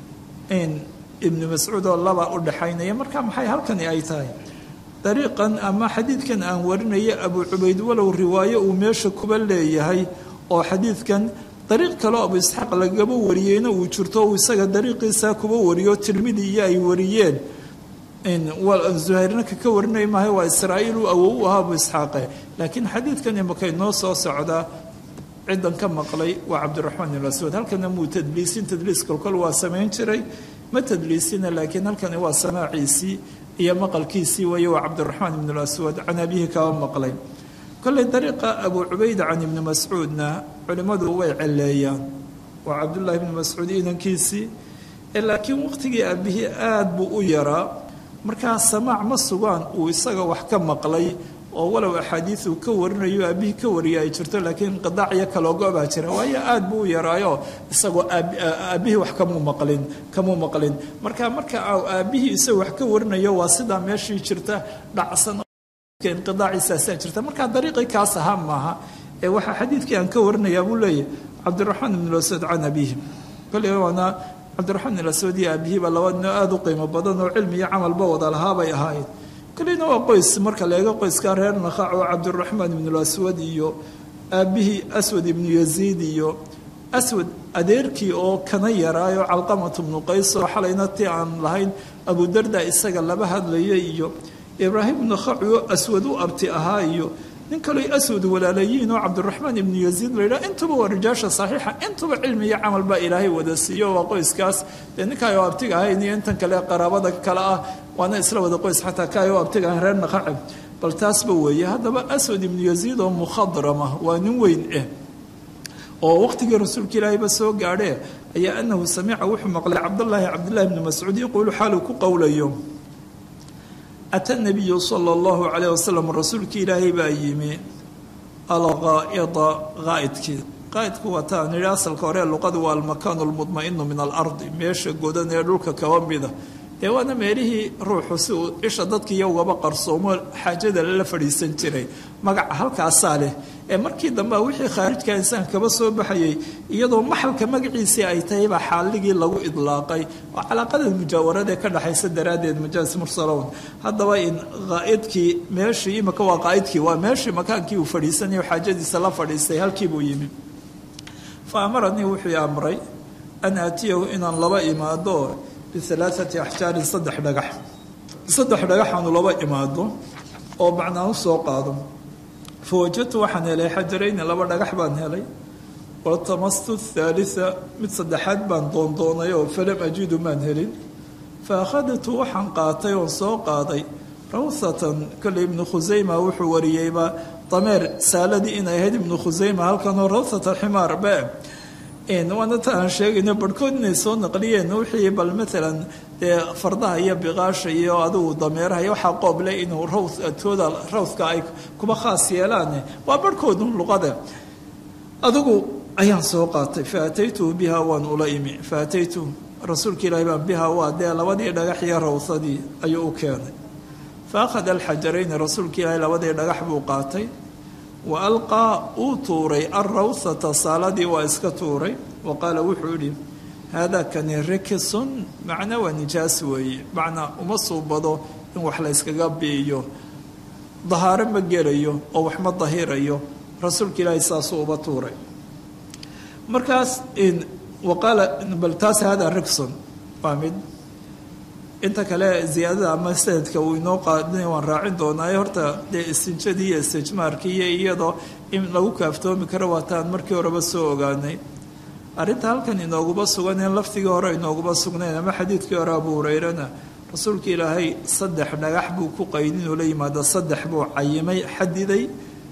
ibnu mascuud oo laba u dhexaynaya marka maxay halkani ay tahay dariiqan ama xadiidkan aan warinaya abu cubayd walow riwaayo uu meesha kuba leeyahay oo xadiidkan dariiq kaleo abu isxaaq lagaba wariyeyna uu jirto uu isaga dariiqiisa kuba wariyo tirmidi iyo ay wariyeen zuhayrna kaka warinaya maaha waa israa'iil uu awow u ahaa abu isxaaqe laakiin xadiidkan imakay noo soo socdaa ciddan ka maqlay waa cabdiraxmaan ibn aswad halkana muu tadliisin tadliis kolkol waa samayn jiray ma tadliisina laakiin halkani waa samaaciisii iyo maqalkiisii weeye waa cabdiraxmaan ibn aswad can abihi kaba maqlay kolley dariiqa abu cubayda can ibni mascuudna culimmadu way celeeyaan waa cabdullaahi ibni mascuud inankiisii laakiin waqtigii aabihii aada buu u yaraa markaa samaac ma sugaan uu isaga wax ka maqlay oo walow axaadiiu ka warinayo aabihii ka wariya ay jirto laakiin inqidaacyo kaloogo baa jira waayo aada buu u yaraayo isagoo aabbihii wax kamuu maqlin kamuu maqlin marka marka aabbihii isagoo wax ka warinayo waa sidaa meeshii jirta dhacsan inqidaaciisaasaa jirta marka dariiqii kaas ahaa maaha ee waxaa xadiidkii aan ka warinayaa buu leeyahy cabdiraxmaan ibn aswad can abiihi kolley waana cabdiraxmaan ibn aswad iyo aabihiiba laba nino aada u qiimo badan oo cilmi iyo camalba wada lahaabay ahaayeen koleyna waa qoys marka la eego qoyskaa reer nakhac oo cabdiraxmaan ibnu aswad iyo aabbihii aswad ibnu yaziid iyo aswad adeerkii oo kana yaraayo calqamatu bnu qays oo xalayna ti aan lahayn abudarda isaga laba hadlaya iyo ibraahim ibnu khaci oo aswad u abti ahaa iyo nin kaleo aswad walaalayiin oo cabdiraxmaan ibnu yaziid layidhaha intuba waa rijaasha saxiixa intuba cilmi iyo camal baa ilaahay wada siiyo waa qoyskaas dee ninkaay oo abtiga ahayn iyo intan kale qaraabada kale ah waana isla wada qoys xataa kaay oo abtiga ahayn reer naqacib bal taasba weeye haddaba aswad ibnu yaziid oo mukhadrama waa nin weyn ah oo waqtigii rasuulka ilaahayba soo gaadhee ayaa anahu samica wuxuu maqlay cabdallaahi cabdillahi bni mascuud yaquulu xaaluu ku qowlayo ata nabiyu sala allahu calayh wasalam rasuulkii ilaahay baa yimi alghaa'ida ghaa'idkii qaa'idku waa taan yidhi asalka hore luqadu waa almakaanu almudma'inu min alardi meesha godan ee dhulka kaba mida dee waana meelihii ruuxu si uu isha dadkiiyo ugaba qarsoomo xaajada lala fadhiisan jiray magaca halkaasaa leh ee markii dambe wixii khaarijka insaan kaba soo baxayay iyadoo maxalka magaciisii ay tahay baa xaaligii lagu idlaaqay oo calaaqada mujaawaradae ka dhexaysa daraaddeed majaas mursalown haddaba in qaa'idkii meeshii imika waa qaa'idkii waa meeshii makaankii uu fadhiisanayo xaajadiisa la fadhiistay halkiibuu yimi fa amaranii wuxuu amray an aatiyahu inaan laba imaado bialaaati axjaarin saddex dhagax saddex dhagaxaanu laba imaado oo macnaa u soo qaado fa wajadtu waxaan helay xajarayni laba dhagax baan helay waltamastu thaalisa mid saddexaad baan doondoonay oo falam ajidu maan helin fa akhadtu waxaan qaatay oon soo qaaday rawthatan kole ibnu khusayma wuxuu wariyeyba dameer saaladii inay ahayd ibnu khusayma halkanoo rawthata ximaar be waana ta aan sheegayno barhkood inay soo naqliyeen wixii bal maalan dee fardaha iyo biqaasha iyo adigu dameeraha iyo waxaa qooble inuu rawtooda rawthka ay kuba khaas yeelaan waa barhkoodun luqada adigu ayaan soo qaatay fa ataytuhu biha waan ula imi fa ataytu rasuulka ilaahi baan biha waa dee labadii dhagax iyo rawthadii ayuu u keenay fa akhada alxajarayni rasuulka ilaahi labadii dhagax buu qaatay wa alqaa uu tuuray alrawthata saaladii waa iska tuuray wa qaala wuxuu yidhi haadaa kani rikisun macna waa nijaas weeye macnaa uma suubado in wax la yskaga biiyo dahaaro ma gelayo oo wax ma dahirayo rasuulka ilaahay saasuu uba tuuray markaas wa qaala bal taas haadaa riksun waa mid inta kale ziyaadada ama sanadka uu inoo qaadinay waan raacin doonaayo horta dee istinjadii iyo istijmaarkii iyo iyadoo in lagu kaaftoomi karo waataan markii horeba soo ogaanay arrinta halkan inooguba sugan in laftigii hore inooguba sugnayn ama xadiidkii hore abu hurayrana rasuulka ilaahay saddex dhagax buu ku qaydin inuu la yimaado saddex buu cayimay xadiday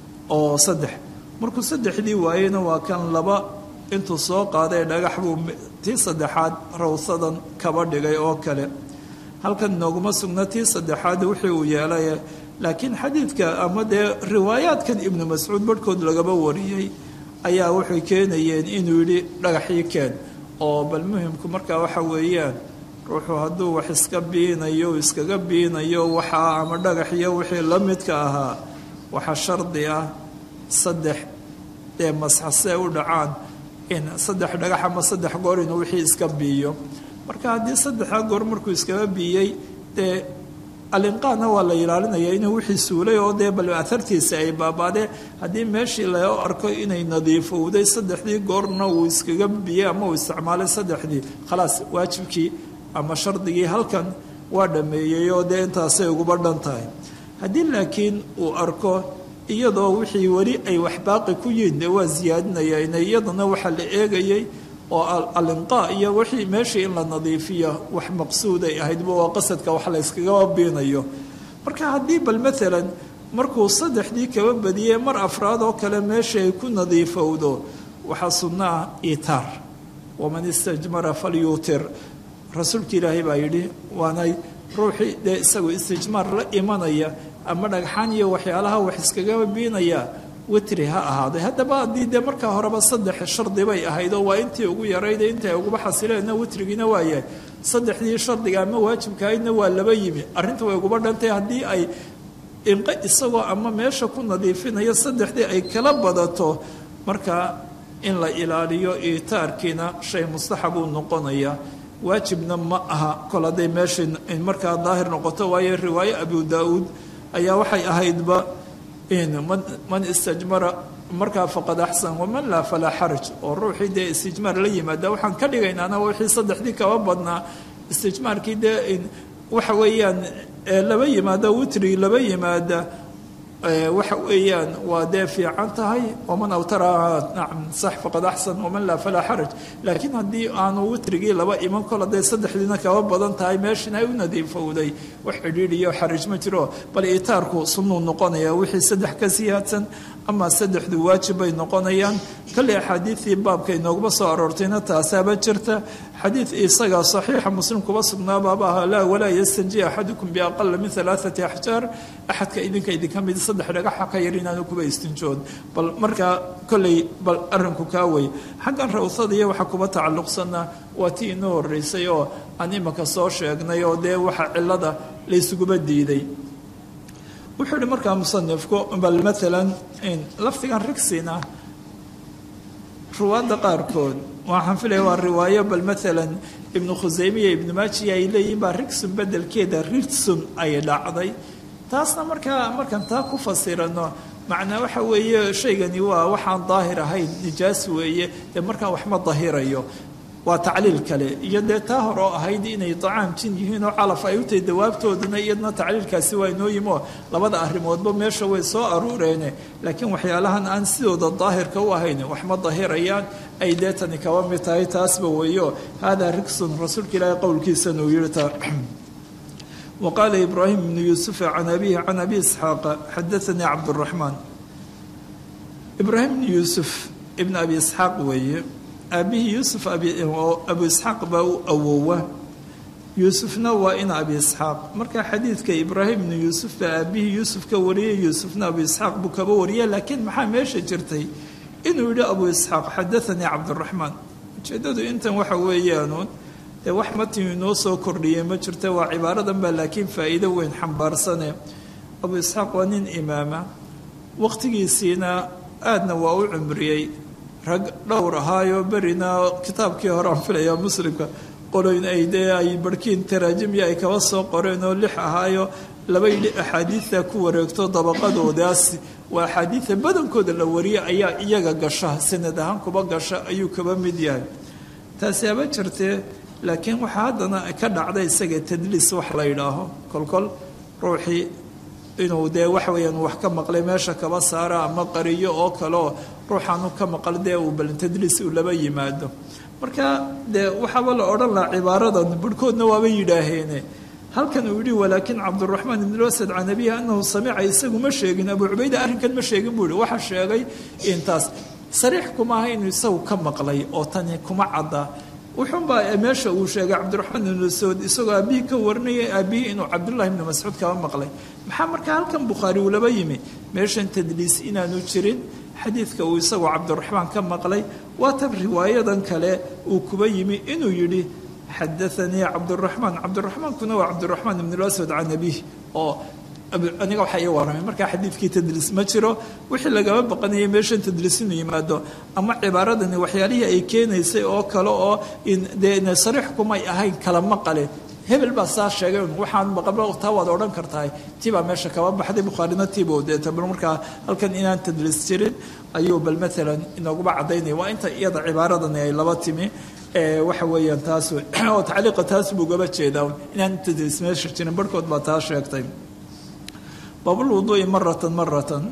oo saddex markuu saddexdii waayeyna waa kan laba intuu soo qaaday dhagax buu tii saddexaad rawsadan kaba dhigay oo kale halkan inooguma sugna tii saddexaad wixii uu yeelay laakiin xadiidka ama dee riwaayaadkan ibnu mascuud barhkood lagaba wariyey ayaa waxay keenayeen inuu yidhi dhagaxii keen oo bal muhimku markaa waxa weeyaan ruuxuu hadduu wax iska biinayo iskaga biinayo waxaa ama dhagaxiyo wixii la midka ahaa waxaa shardi ah saddex dee masxasee u dhacaan in saddex dhagax ama saddex goor inuu wixii iska biiyo marka haddii saddexdaa goor markuu iskaga biiyey dee alinqaana waa la ilaalinaya inuu wixii suulay oo dee bal ahartiisa ay baabaadeen haddii meeshii loo arko inay nadiifowday saddexdii goorna uu iskaga biyey ama uu isticmaalay saddexdii khalaas waajibkii ama shardigii halkan waa dhameeyey oo dee intaasay uguba dhan tahay haddii laakiin uu arko iyadoo wixii weli ay wax baaqi ku yihiin dee waa siyaadinaya ina iyadana waxaa la eegayay oo alinqaa iyo wixii meeshii in la nadiifiyo wax maqsuud ay ahaydba waa qasadka wax la yskaga biinayo marka haddii bal maalan markuu saddexdii kaba badiyey mar afraad oo kale meeshii ay ku nadiifowdo waxaa sunno ah itaar waman istajmara falyuutir rasuulka ilaahay baa yidhi waanay ruuxii dee isagu istijmaar la imanaya ama dhagxaan iyo waxyaalaha wax iskaga biinaya witri ha ahaaday haddaba haddii dee markaa horeba saddex shardi bay ahayd oo waa intii ugu yarayda inta ay uguba xasileenna witrigiina waa yahay saddexdii shardiga ama waajibkahaydna waa laba yimi arrinta way uguba dhantay haddii ay inqe isagoo ama meesha ku nadiifinayo saddexdii ay kala badato markaa in la ilaaliyo iitaarkiina shay mustaxab uu noqonaya waajibna ma aha kol hadday meesha markaa daahir noqoto waayo riwaayo abu daa-uud ayaa waxay ahaydba man istajmara markaa faqad axsan waman laa falaa xaraj oo ruuxii dee istijmaar la yimaada waxaan ka dhigaynaana wixii saddexdii kaba badnaa istijmaarkii dee waxa weeyaan laba yimaada witri laba yimaada waxa weeyaan waa dee fiican tahay waman awtara nacam sax faqad axsan waman laa falaa xaraj laakiin haddii aanu witrigii laba iman kol hadday saddexdiina kaba badan tahay meeshin ay u nadiifowday wax cidhiidhiyo xaraj ma jiro bal itaarku sunnuu noqonaya wixii saddex ka siyaadsan ama saddexdu waajib bay noqonayaan kale axaadiidii baabka inooguma soo aroortayna taasaaba jirta xadiid isagaa saxiixa muslim kuba sugnaabaaba ahaa laa walaa yastanji axadukum biaqala min alaaati axjaar axadka idinka idinka mid saddex dhagaxa ka yar inaanu kuba istinjood bal markaa kolley bal arrinku kaa wey xaggan rawsada iyo waxa kuba tacalluqsanaa waa tii inoo horeysay oo aan imaka soo sheegnay oo dee waxa cilada laysuguba diiday wuxuu ihi markaa musanifku bal maalan lafdigan rigsina ruwaadda qaarkood waxaan filaya waa riwaayo bal maalan ibnu khuseymiya ibnu maajiya ay leeyihin baa rigsun bedelkeeda rigsun ay dhacday taasna markaa markaan taa ku fasirano macnaa waxa weeye shaygani waa waxaan daahir ahayn nijaas weeye dee markaa waxma dahirayo waa tacliil kale iyo dee taa hore oo ahayd inay dacaam jin yihiin oo calaf ay u tahay dawaabtooduna iyadna tacliilkaasi waa inoo yimo labada arrimoodba meesha way soo aruureene laakiin waxyaalahan aan sidooda daahirka u ahayn waxma dahirayaan ay dee tani kaba mid tahay taasba weeyo haadaa rigsun rasuulka ilaahay qowlkiisana uu yihi ta وqال إبراهيم بن يوسف عن أبيه عن أبي إسحاaq xadaثnii cabdالرحمن إبراهيم بن يوسف بن أبي إسحاaq weeye aabihii yuusuf abu isxaaq baa u awowa yuusufna waa in abi isxaaq marka xadiidka ibraahim bnu yuusuf baa aabihii yuusuf ka wariyay yuusufna abu isxaaq buu kaba wariya laakiin maxaa meesha jirtay inuu yihi abu isxaaq xadaanii cabdiraxmaan ujeedadu intan waxa weeyaanuun dee wax matin inoo soo kordhiyay ma jirta waa cibaaradan baa laakiin faa'iido weyn xambaarsane abu isxaaq waa nin imaama waqtigiisiina aadna waa u cumriyey rag dhowr ahaayo berina kitaabkii hore aan filaya muslimka qoloyn ay dee ay barhkiin taraajimya ay kaba soo qoreen oo lix ahaayo laba yidhi axaadiidta ku wareegto dabaqadoodaas waa axaadiidta badankooda la wariya ayaa iyaga gasha sanad ahaan kuba gasha ayuu kaba mid yahay taasi haba jirtee laakiin waxaa haddana ka dhacda isaga tadliis wax la yidhaaho kolkol ruuxii inuu dee waxa weeyaan wax ka maqlay meesha kaba saara ama qariyo oo kaleoo ruuxaanu ka maqal dee uu bal tadliis uu laba yimaado marka dee waxaaba la odhan lahaa cibaaradan barhkoodna waaba yidhaaheene halkan uu yihi walaakin cabduraxmaan ibn asad can abihi anahu samica isagu ma sheegin abu cubayda arrinkan ma sheegin buu yihi waxa sheegay intaas sariix kuma aha inuu isagu ka maqlay oo tani kuma cadda wuxuunbaa meesha uu sheegay cabdiraxmaan ibnu saud isagoo aabihii ka warinayay aabihii inuu cabdullahi ibnu mascuud kaba maqlay maxaa markaa halkan bukhaari uu laba yimi meeshan tadliis inaanu jirin xadiidka uu isagoo cabdiraxmaan ka maqlay waa tan riwaayadan kale uu kuba yimi inuu yidhi xadaanii cabduraxmaan cabdiraxmaankuna waa cabdiraxmaan ibn aswad can abiih oo aniga waxaa ii warramay markaa xadiidkii tadliis ma jiro wixii lagama baqanayay meeshan tadliis inuu yimaado ama cibaaradani waxyaalihii ay keenaysay oo kale oo dee sariix kumay ahayn kala maqale hebel baa saa sheegay waxaan maqablo taa waad odhan kartahay tii baa meesha kaba baxday bukhaarina tiiba deeta bal markaa halkan inaan tadliis jirin ayuu bal maalan inooguba caddaynaya waa inta iyada cibaaradani ay laba timi waxa weeyaan taas oo tacliiqa taas buu gaba jeedaa inaan tadliis meesha jirin barhkood baa taa sheegtay baabulwuduu'i maratan maratan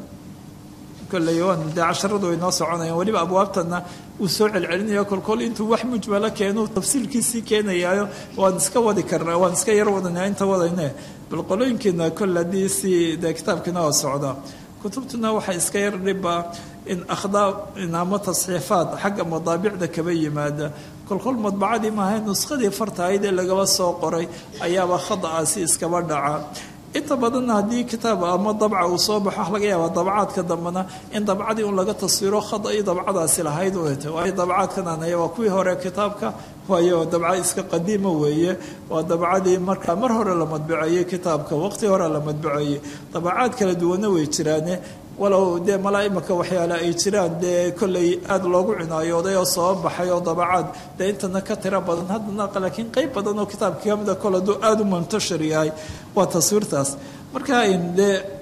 kolley waan dee casharadu way noo soconayaan weliba abwaabtana uu soo celcelinayo kolkol intuu wax mujmalo keenu tafsiilkiisii keenayaayo waan iska wadi karnaa waan iska yar wadanaa inta wadayne bal qolooyinkiina kol haddii si dee kitaabkiina oo socda kutubtuna waxaa iska yar dhiba in akhdaa ama tasxiifaad xagga madaabicda kaba yimaada kolkol madbacadii maahay nuskadii fartahayd ee lagaba soo qoray ayaaba khada'aasi iskaba dhaca inta badanna haddii kitaab ama dabca uu soo baxo waxa laga yaabaa dabcaadka dambena in dabcadii un laga taswiro khada iyo dabcadaasi lahayd uta waayo dabcaadkan anaya waa kuwii hore kitaabka waayo dabca iska qadiima weeye waa dabcadii markaa mar hore la madbuceeyey kitaabka waqti hore la madbuceeyey dabacaad kala duwana way jiraane walow dee malaa imaka waxyaale ay jiraan dee kolley aada loogu cinaayooday oo soo baxay oo dabacaad dee intana ka tiro badan haddana laakiin qeyb badan oo kitaabka kamida kol hadduu aada u muntashir yahay waa taswiirtaas marka dee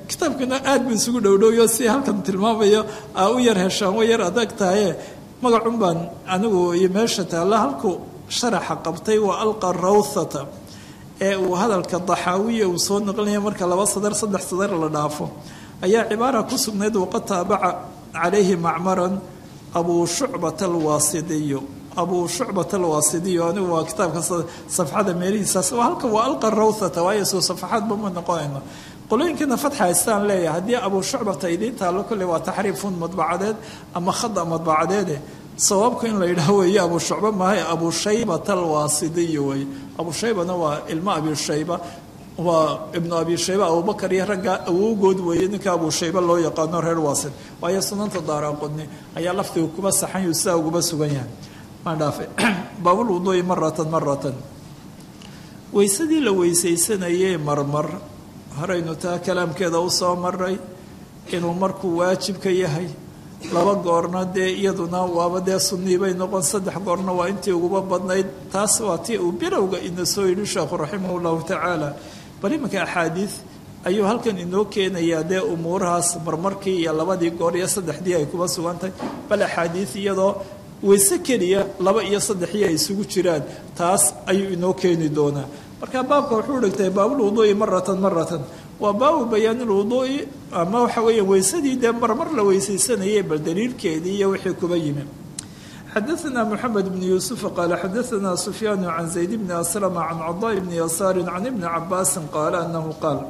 kitaabkana aad buu isugu dhowdhowyo si halkan tilmaamayo aa u yar heshaan way yar adag tahaye magacun baan anigu iyo meesha taalla halku sharaxa qabtay waa alqa rawthata ee uu hadalka daxaawiya uu soo noqlinaya marka laba sadar saddex sadar la dhaafo ayaa cibaara ku sugnayd waqad taabaca calayhi macmaran abuu shucbat alwaasidiyo abuu shucbat alwaasidiyo anigu waa kitaabka safxada meelihiisaas halka waa alqa rawthata waayo soo safaxaadba ma noqonayno qolooyinkiina fatxa haystaan leeyahay haddii abuu shucbata idiin taallo kolley waa taxriifun madbacadeed ama khada madbacadeede sawaabku in la yidhaah weeye abuu shucba maahay abuu shaybata alwaasidiyo wey abuu shaybana waa ilmo abi shayba waa ibnu abi shayba abubakar iyo ragga awowgood weeye ninka abuu shayba loo yaqaano reer waasid waayo sunanta daaraaqodni ayaa laftiga kuba saxanyu sidaa uguba sugan yahay maan dhaafe baabul wuduui maratan maratan weysadii la weysaysanayee marmar horaynu taa kalaamkeeda u soo maray inuu markuu waajibka yahay laba goorna dee iyaduna waaba dee sunnii bay noqon saddex goorna waa intii uguba badnayd taas waa tii uu bilowga ina soo yidhi sheekhu raximah llahu tacaala bal iminka axaadiid ayuu halkan inoo keenayaa dee umuurahaas marmarkii iyo labadii goor iyo saddexdii ay kuba sugantahay bal axaadiid iyadoo weyse keliya laba iyo saddexii ay isugu jiraan taas ayuu inoo keeni doonaa marka baabka wuxuu dhigtay baabulwuduui maratan maratan waa baabu bayaanilwuduui ama waxa weeya weysadii dee marmar la weysaysanayay bal daliilkeedii iyo wixii kuba yimi xadaثna mxamed bn yuusuf qaala xadaثna sufyaan can zayd bni aslma can cadaa bni yasaari can ibni cabaasi qaala anahu qaal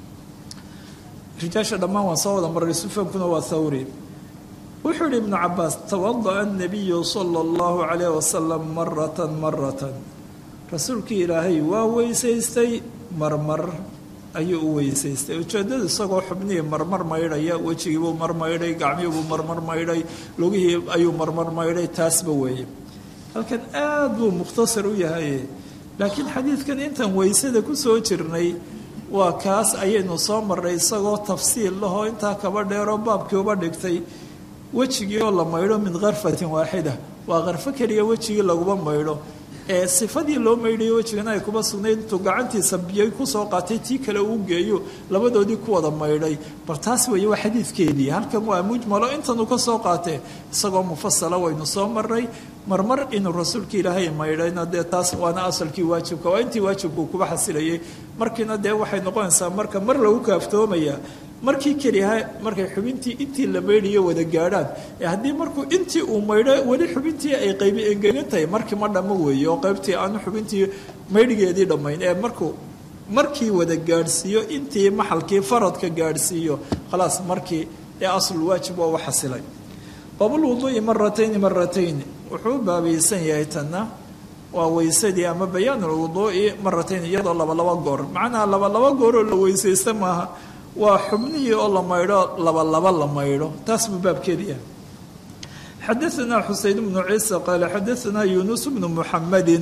rijaasha dhammaan waan soo wada maray sufyaankuna waa thawri wuxuu yihi ibnu cabaas tawadaأa الnabiyu salى اllahu عalayh wasalam marata marata rasuulkii ilaahay waa weysaystay marmar ayuu u weysaystay ujeedadu isagoo xubnihii marmar maydhaya wejigiibuu mar maydhay gacmihiibuu marmar maydhay lugihii ayuu marmar maydhay taasba weeye halkan aad buu mukhtasar u yahay laakiin xadiidkan intaan weysada ku soo jirnay waa kaas ayaynu soo marray isagoo tafsiil lahoo intaa kaba dheeroo baabkii uba dhigtay wejigii oo la maydho min karfatin waaxida waa karfo keliya wejigii laguma maydho ee sifadii loo maydhayo wejigana ay kuba sugnayd intuu gacantiisa biyo kusoo qaatay tii kale uu geeyo labadoodii ku wada maydhay bal taas weeye waa xadiidkeedii halkan waa mujmalo intanuu ka soo qaatee isagoo mufasala waynu soo maray marmar inuu rasuulka ilaahay maydhayna dee taas waana asalkii waajibka waa intii waajibkuu kuba xasilayay markiina dee waxay noqonaysaa marka mar lagu kaaftoomaya markii keliha markay xubintii intii la maydhayo wada gaadhaan ee haddii markuu intii uu maydho weli xubintii ay qaybi engegan tahay markii ma dhammo weeye oo qaybtii aanu xubintii maydhigeedii dhammayn ee markuu markii wada gaadhsiiyo intii maxalkii faradka gaadhsiiyo khalaas markii ee aslul waajib waa u xasilay baabulwuduu'i maratayni maratayni wuxuu u baabaysan yahay tanna waa weysadii ama bayaanulwuduu'i maratayn iyadoo labalaba goor macnaha labalaba gooroo la weysaysta maaha waa xubnihii oo la maydho laba laba la maydho taas buu baabkeedi yahay xadaثna xuseyn bnu ciisa qaala xadaثna yunus bnu muxamadi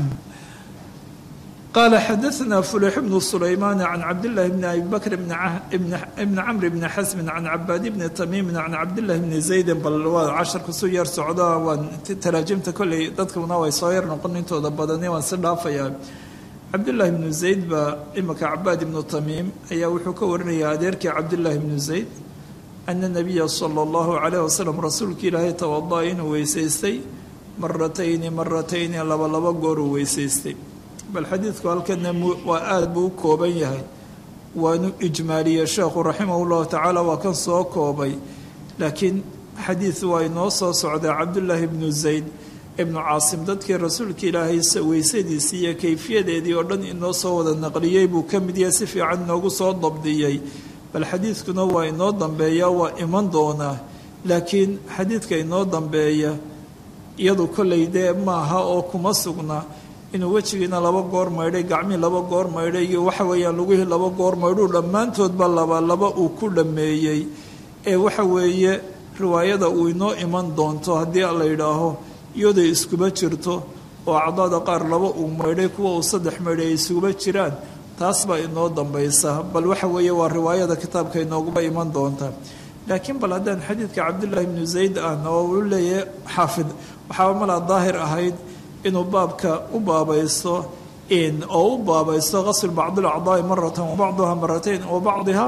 qaala xadaثna fulix bnu sulaymaan can cabdillahi bni abi bakr bni camr bni xasmin can cabaadi bni tamiimin can cabdillahi bni zaydin bal waa casharka su yar socda waan taraajimta kolley dadkuna way soo yar noqon intooda badani waan si dhaafayaa cabdullaahi bnu zayd baa imika cabaad ibnu tamiim ayaa wuxuu ka warinayaa adeerkii cabdullaahi bnu zayd ana nabiya sala allahu calayh wasalam rasuulka ilaahay tawada inuu weysaystay maratayni maratayni laba laba gooruu weysaystay bal xadiidku halkana waa aada buu u kooban yahay waanu ijmaaliyey sheekhu raximahu llahu tacaala waa kan soo koobay laakiin xadiid waa inoo soo socdaa cabdullaahi bnu zayd ibnu caasim dadkii rasuulka ilaahay weysadiisii iyo kayfiyadeedii oo dhan inoo soo wada naqliyey buu ka mid yahay si fiican inoogu soo dabdiyey bal xadiidkuna waa inoo dambeeya waa iman doonaa laakiin xadiidka inoo dambeeya iyadu kollay dee maaha oo kuma sugna inuu wejigiina laba goor maydhay gacmii laba goor maydhay iyo waxa weeyaan lugihii laba goor maydhuu dhammaantoodba laba laba uu ku dhammeeyey ee waxa weeye riwaayada uu inoo iman doonto haddii la yidhaaho iyadoo iskuba jirto oo acdaada qaar laba uu maydhay kuwa uu saddex maydhay ay isuguba jiraan taas baa inoo dambaysa bal waxa weeye waa riwaayada kitaabka inooguba iman doonta laakiin bal haddaan xadiidka cabdullaahi bnu zayd ahna oo uu leeyahay xaafid waxaaba malaa daahir ahayd inuu baabka u baabaysto oo u baabaysto qasl bacd alacdaai maratan wa bacduha maratayn wa bacdiha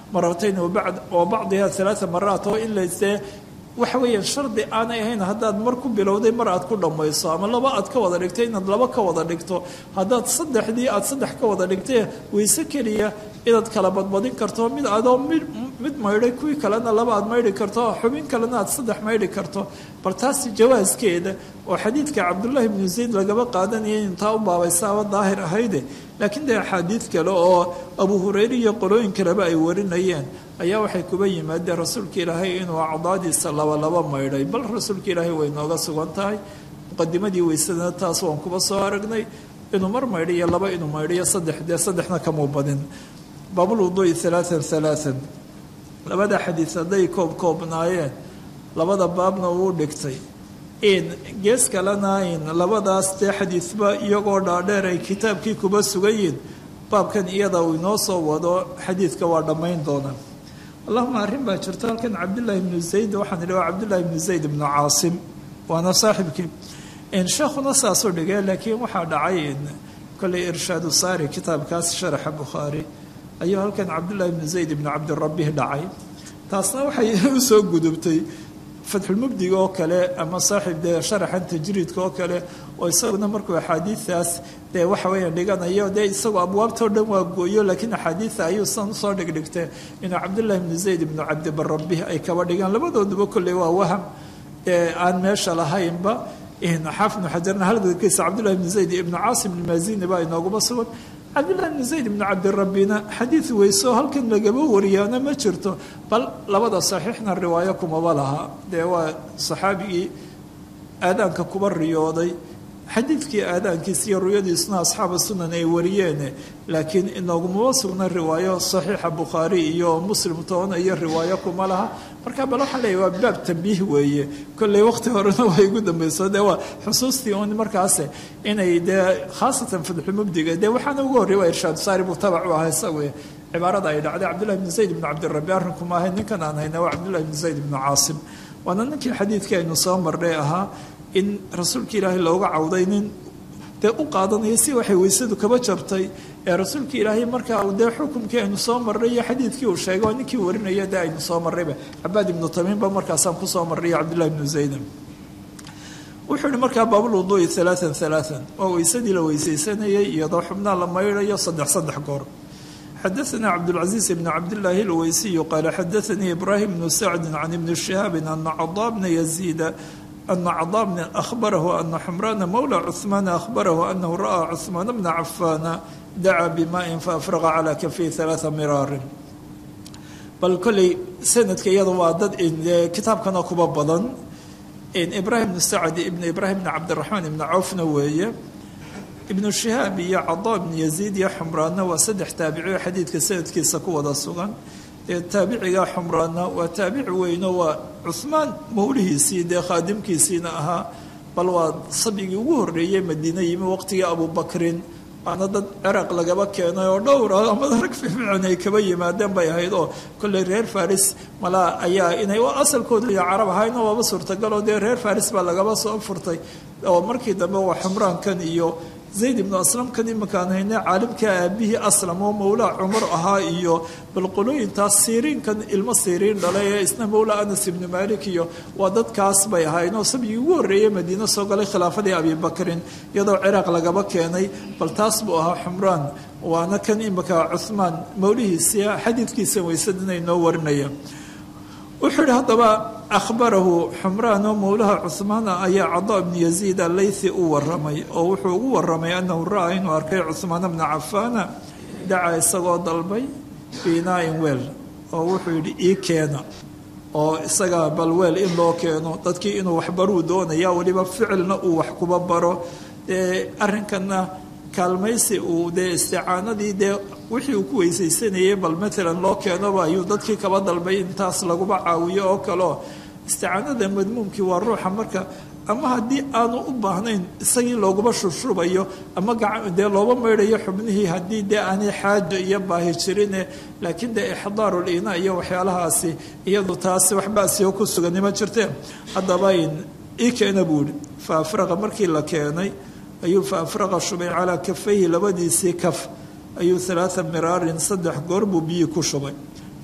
maratayn wa bacdiha alaaa maraat oo in laysee waxa weeyaan shardi aanay ahayn haddaad mar ku bilowday mar aad ku dhammayso ama laba aad ka wada dhigtay inaad laba ka wada dhigto haddaad saddexdii aad saddex ka wada dhigtay wayse keliya inaad kala badbadin karto mid adoo mid mid maydhay kuwii kalena laba aad maydhi karto xubin kalena aad saddex maydhi karto bal taasi jawaaskeeda oo xadiidka cabdullaahi bnu zayd lagaba qaadanaya intaa u baabaysaaba daahir ahayde laakiin dee axaadiid kale oo abu hureyre iyo qolooyin kaleba ay warinayeen ayaa waxay kuba yimaadeen rasuulka ilaahay inuu acdaadiisa labalaba maydhay bal rasuulka ilaahay way nooga sugan tahay muqadimadii weysadana taas waan kuba soo aragnay inuu mar maydhiyo laba inuu maydhiyo saddex dee saddexna kamuu badin baabulwuduui alaaan alaaan labada xadiid hadday koob koobnaayeen labada baabna uu dhigtay in gees kalena in labadaas dee xadiidba iyagoo dhaadheer ay kitaabkii kuba sugayiin baabkan iyada uu inoo soo wado xadiidka waa dhammayn doonaa allahuma arrin baa jirta halkan cabdillaahi ibnu zayd waxaan idhi waa cabdullaahi ibnu zayd ibnu caasim waana saaxibkii sheekhuna saasuu dhigay laakiin waxaa dhacay kolley irshaadu saari kitaabkaas sharaxa bukhaari ayuu halkan cabdullaahi ibnu zayd ibnu cabdirabih dhacay taasna waxay u soo gudubtay fatxulmubdiga oo kale ama saaxiib dee sharaxan tajriidka oo kale oo isaguna markuu axaadiidaas dee waxa weeyaan dhiganayo dee isagoo abwaabtao dhan waa gooyo laakiin axaadiida ayuu san usoo dhigdhigtay inuu cabdullaahi ibnu zayd ibnu cabdibarabih ay kaba dhigaan labadooduba kolley waa waham ee aan meesha lahaynba xaafid ibnu xajarna halkiisa cabdullahi ibnu zayd ibnu caasim ilmaazini baa inooguma sugan cabdullahi ibnu zayd ibnu cabdirabina xadiid weyso halkan lagaba wariyaana ma jirto bal labada saxiixna riwaayo kumaba laha dee waa saxaabigii aadaanka kuba riyooday xadiidkii aadaankiisa iyo ruyadiisuna asxaaba sunan ay wariyeene laakiin inoogumaba sugna riwaayo saxiixa bukhaari iyo muslim toona iyo riwaayo kuma laha marka bal waxaa leeyahy waa baab tambiih weeye kolley waqti horena waa igu dambayso dee waa xusuustii un markaas inay dee khaasatan fadxulmubdiga dee waxaana ugu horrey waa irshaadu saari buu tabac u ahaa isagu cibaarada ay dhacday cabdullahi ibnu zayd ibnu cabdirabi arrinkuma ahay ninkan aan hayna waa cabdullahi ibnu zayd ibnu caasim waana ninkii xadiidkii aynu soo marnay ahaa in rasuulka ilaahay looga cawday nin dee u qaadanaya si waxay weysadu kaba jabtay ee rasuulka ilaahay markaa dee xukumkii aynu soo marray iyo xadiidkii uu sheegay oo ninkii warinaya dee aynu soo marrayba cabaad ibnu tamiimba markaasaan kusoo marray iyo cabdullahi ibnu zaydan wuxuu yihi markaa baabulwuduui alaaan alaaan waa weysadii la weysaysanayay iyadoo xubnaa la maydhayo saddex saddex goor xadaثna cabdالcaزيiز بn cabdالlahi اlweysiyu qaala xadaثanii ibrahim bnu sacdi can ibni شihaabi ana cadaa bna yaziida ana cadaa bna ahbarahu ana xumraana mowla cuثmaana ahbarahu anahu ra'aa cuثmaan bna cafaana dacaa bimaءin faafraqa calى kafii ثaلaaثa miraarin bal kolley sanadka iyada waa dad kitaabkana kuba badan ibrahim bnu sacdi ibn ibrahim bn cabdiraxmaan ibn cawfna weeye ibnu shihaab iyo cadaa ibnu yaziid iyo xumraanna waa saddex taabicioo xadiidka sanadkiisa ku wada sugan dee taabiciga xumraanna waa taabici weyno waa cuhmaan mawlihiisii dee khaadimkiisiina ahaa bal waa sabigii ugu horreeyey madiine yimi waqtigii abubakrin waana dad ciraaq lagaba keenay oo dhowra ama rag fiifiican ay kaba yimaadeen bay ahayd oo kolley reer faris malaa ayaa inay asalkooda iyo carab ahayna waaba suurtagaloo dee reer faris baa lagaba soo furtay oo markii dambe waa xumraankan iyo zayd ibnu aslamkan imankaan hayne caalimka aabihii aslam oo mowlaa cumar ahaa iyo balqolooyintaas siiriinkan ilmo siiriin dhalay ee isna mowlaa anas ibnu malik iyo waa dadkaas bay ahaayeen oo sabigii ugu horreeyey madiine soo galay khilaafadii abibakrin iyadoo ciraaq lagaba keenay bal taas buu ahaa xumraan waana kan imanka cuhmaan mowlihiisia xadiidkiisa weysadina inoo warinaya wuxuu yihi haddaba ahbarahu xumraan oo mowlaha cuhmaana ayaa cadaa ibnu yaziid allaythi u waramay oo wuxuu ugu waramay annahu ra'aa inuu arkay cuhmaana bna cafaana dacaa isagoo dalbay biinaain weel oo wuxuu yidhi ii keena oo isaga bal weel in loo keeno dadkii inuu waxbaruu doonaya weliba ficilna uu wax kuba baro dee arrinkanna kaalmaysi uu dee isticaanadii dee wixii uu ku weysaysanayay bal maalan loo keenoba ayuu dadkii kaba dalbay intaas laguba caawiyo oo kaleo isticaanada madmuumkii waa ruuxa marka ama haddii aanu u baahnayn isagii looguma shubshubayo ama dee looba maydhayo xubnihii haddii dee aanay xaaja iyo baahi jirine laakiin dee ixdaarul ina iyo waxyaalahaasi iyadu taasi wax baasiyo ku suganima jirteen haddaba ii keena buu yihi fa afraqa markii la keenay ayuu fa afraqa shubay calaa kafayhi labadiisii kaf ayuu alaaa miraarin saddex goor buu biyii ku shubay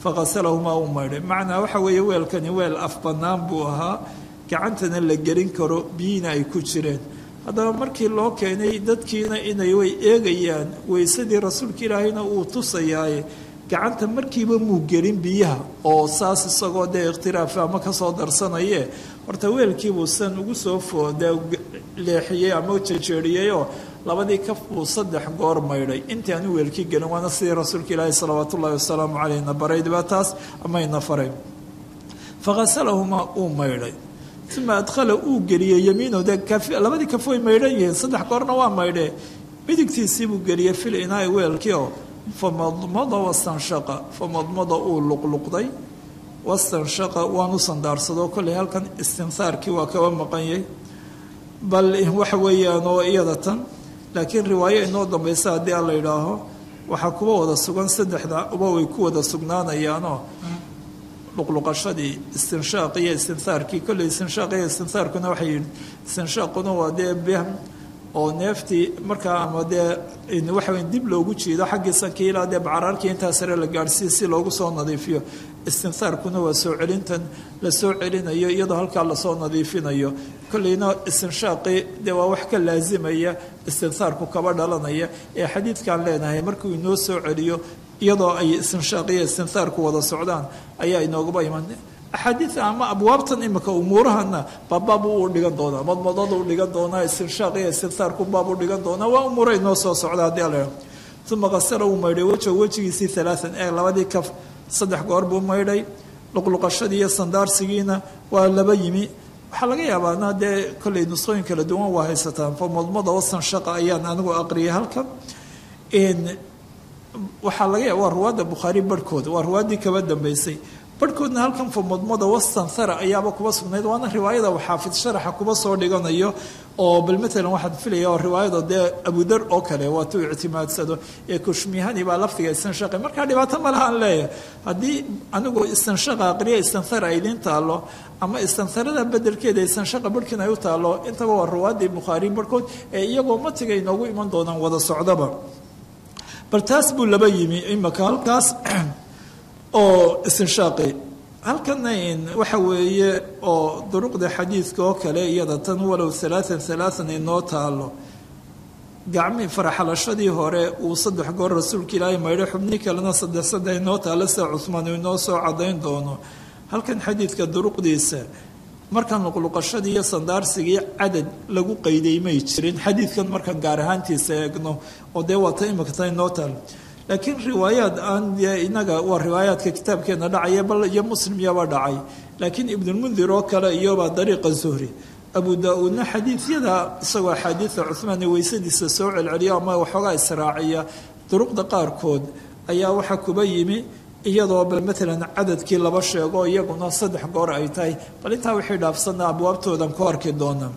faqasalahumaa uu maydhay macnaa waxa weeye weelkani weel af bannaan buu ahaa gacantana la gelin karo biyiina ay ku jireen haddaba markii loo keenay dadkiina inay way eegayaan weysadii rasuulka ilaahayna uu tusayaaye gacanta markiiba muu gelin biyaha oo saas isagoo dee ikhtiraafi ama kasoo darsanaye horta weelkiibuu san ugu soo foode leexiyey ama jejeeriyeyoo labadii kaf buu saddex goor maydhay intii aanu weelkii gelin waana sidii rasuulka ilaahi salawaat ullahi wasalaamu caleyhna baraydba taas amayna faray faqasalahumaa uu maydhay uma adkhala uu geliyey yamiino dee labadii kaf way maydhan yihiin saddex goorna waa maydhee midigtiisiibuu geliyey fil inaai weelkii oo famadmada wastanshaqa famadmada uu luqluqday wastanshaqa waanu sandaarsadoo kolley halkan istinhaarkii waa kaba maqanyay bal waxa weeyaan oo iyada tan laakiin riwaayo inoo dambaysa haddii a la yidhaaho waxaa kuwa wada sugan saddexda uba way ku wada sugnaanayaanoo luqluqashadii istinshaaq iyo istinhaarkii kolley istinshaaq iyo istinhaarkuna waxay yihi istinshaaquna waa dee behm oo neeftii markaa ama dee waxa wey dib loogu jiido xaggii sankii ilaa dee bacaraarkii intaa sare la gaadhsiiya si loogu soo nadiifiyo istinhaarkuna waa soo celintan la soo celinayo iyadoo halkaa lasoo nadiifinayo kolleyna istinshaaqii dee waa wax ka laasimaya istinhaarku kaba dhalanaya ee xadiidkaan leenahay markuu inoo soo celiyo iyadoo ay istinshaaqi istinhaarku wada socdaan ayaa inoogaba iman axaadiia ama abwaabtan imika umuurahana baabbaab u dhigan doonaa madmadada u dhigan doonaa istinshaaq iyo istinhaarku baab u dhigan doonaa waa umuura inoo soo socda haddii ala uma qasara uu maydhay weja wejigiisii alaaan ee labadii kaf saddex goor buu maydhay luqluqashadii iyo sandaarsigiina waa laba yimi waxaa laga yaabaana dee kolley nusqooyin kala duwan waa haysataan fa madmada wastanshaqa ayaan anigu aqriyay halkan waxaa laga yaaba waa ruwaadda bukhaari barhkooda waa ruwaaddii kaba dambeysay barhkoodna halkan famadmada wastanthara ayaaba kuba sugnayd waana riwaayada xaafid sharaxa kuba soo dhiganayo oo bal maalan waxaan filaya oo riwaayada dee abudar oo kale waatuu ictimaadsado ee kushmihani baa lafdiga istanshaqi markaa dhibaato malahaan leeyahay haddii anigu istanshaqa aqriya istanthara ay idiin taalo ama istantharada bedelkeeda istanshaqa barhkiin ay u taalo intaba waa ruwaaddii bukhaari barhkood ee iyagoo matiga inoogu iman doonaan wada socdaba bal taas buu laba yimi imaka halkaas oo istinshaaqi halkana waxa weeye oo duruqda xadiidka oo kale iyada tan walow alaaan alaaan inoo taalo gacmii faraxalashadii hore uu saddex goor rasuulka ilaahay maydhay xubnii kalena saddex saddex inoo taalo sida cuhmaan uu inoo soo cadayn doono halkan xadiidka duruqdiisa markaan luqluqashadii iyo sandaarsigii cadad lagu qayday may jirin xadiidkan markaan gaar ahaantiisa eegno oo dee waata imika ta inoo taalo laakiin riwaayaad aan inaga waa riwaayaadka kitaabkeena dhacaya bal iyo muslim iyaba dhacay laakiin ibnulmundir oo kale iyobaa dariiqa zuhri abu daa-uudna xadiidyada isagoo axaadiida cuhmaan ee weysadiisa soo celceliya ama waxoogaa israaciya duruqda qaarkood ayaa waxaa kuba yimi iyadoo bal maalan cadadkii laba sheego iyaguna saddex goor ay tahay bal intaa wixii dhaafsanna abwaabtoodan ku arki doonaa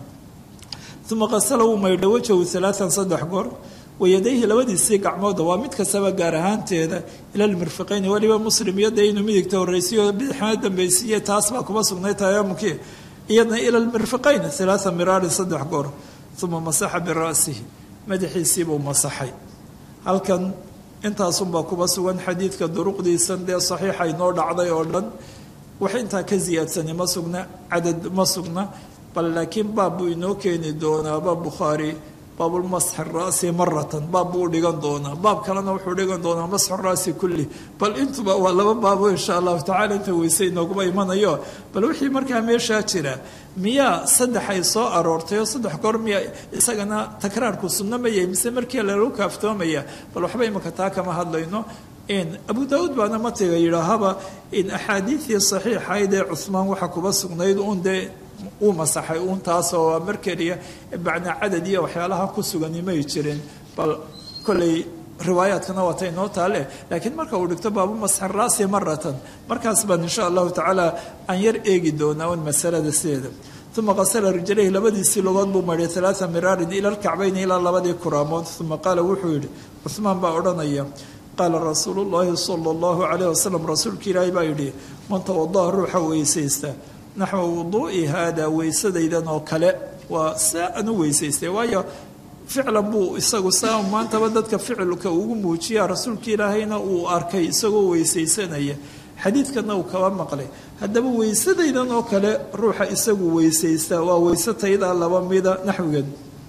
uma qasala uu maydho wajahu alaaan saddex goor wayadayhi labadiisii gacmooda waa mid kastaba gaar ahaanteeda ila lmirfiqayni weliba muslim iyo dee inuu midigta horreysiyo bidixna dambaysiiye taas baa kuma sugnay tayaamukii iyadna ila lmirfiqayn alaaa miraarin saddex goor uma masaxa bira'sihi madaxiisiibuu masaxay halkan intaasunbaa kuba sugan xadiidka duruqdiisan dee saxiixa inoo dhacday oo dhan wax intaa ka ziyaadsani ma sugna cadad ma sugna bal laakiin baab buu inoo keeni doonaa baab bukhaari baabulmasxi ra'si maratan baab buu dhigan doonaa baab kalena wuxuu dhigan doonaa masxu ra'si kulli bal intuba waa laba baabo insha allahu tacala inta weyse inooguma imanayo bal wixii markaa meeshaa jira miyaa saddex ay soo aroortay oo saddex goor miya isagana takraarku sunno ma yahay mise markii lagu kaaftoomaya bal waxba imika taa kama hadlayno abu daauud baana matiga yidhaahaba in axaadiidii saxiixayd ee cuhmaan waxaa kuba sugnayd uun dee uu masaxay uun taasoo mar keliya bacna cadad iyo waxyaalaha ku sugani may jirin bal kolley riwaayaadkana waata inoo taale laakiin marka uu dhigto baabu masxi raasi maratan markaas baan insha allahu tacaala aan yar eegi doonaa un masalada sideeda uma qasala rijlayhi labadiisii logood buu maydhay alaaa miraarin ila lkacbayni ilaa labadii kuraamood uma qaala wuxuu yidhi cuhmaan baa odhanaya qaala rasuulu llaahi sala allahu calayh wasalam rasuulka ilaahi baa yidhi man tawadaha ruuxa weysaysta naxwa wuduu'i haada weysadaydan oo kale waa saa aan u weysaystay waayo ficlan buu isagu saa maantaba dadka ficilka ugu muujiya rasuulka ilaahayna uu arkay isagoo weysaysanaya xadiidkana uu kaba maqlay haddaba weysadaydan oo kale ruuxa isagu weysaysta waa weyse taydaa laba mida naxwigeed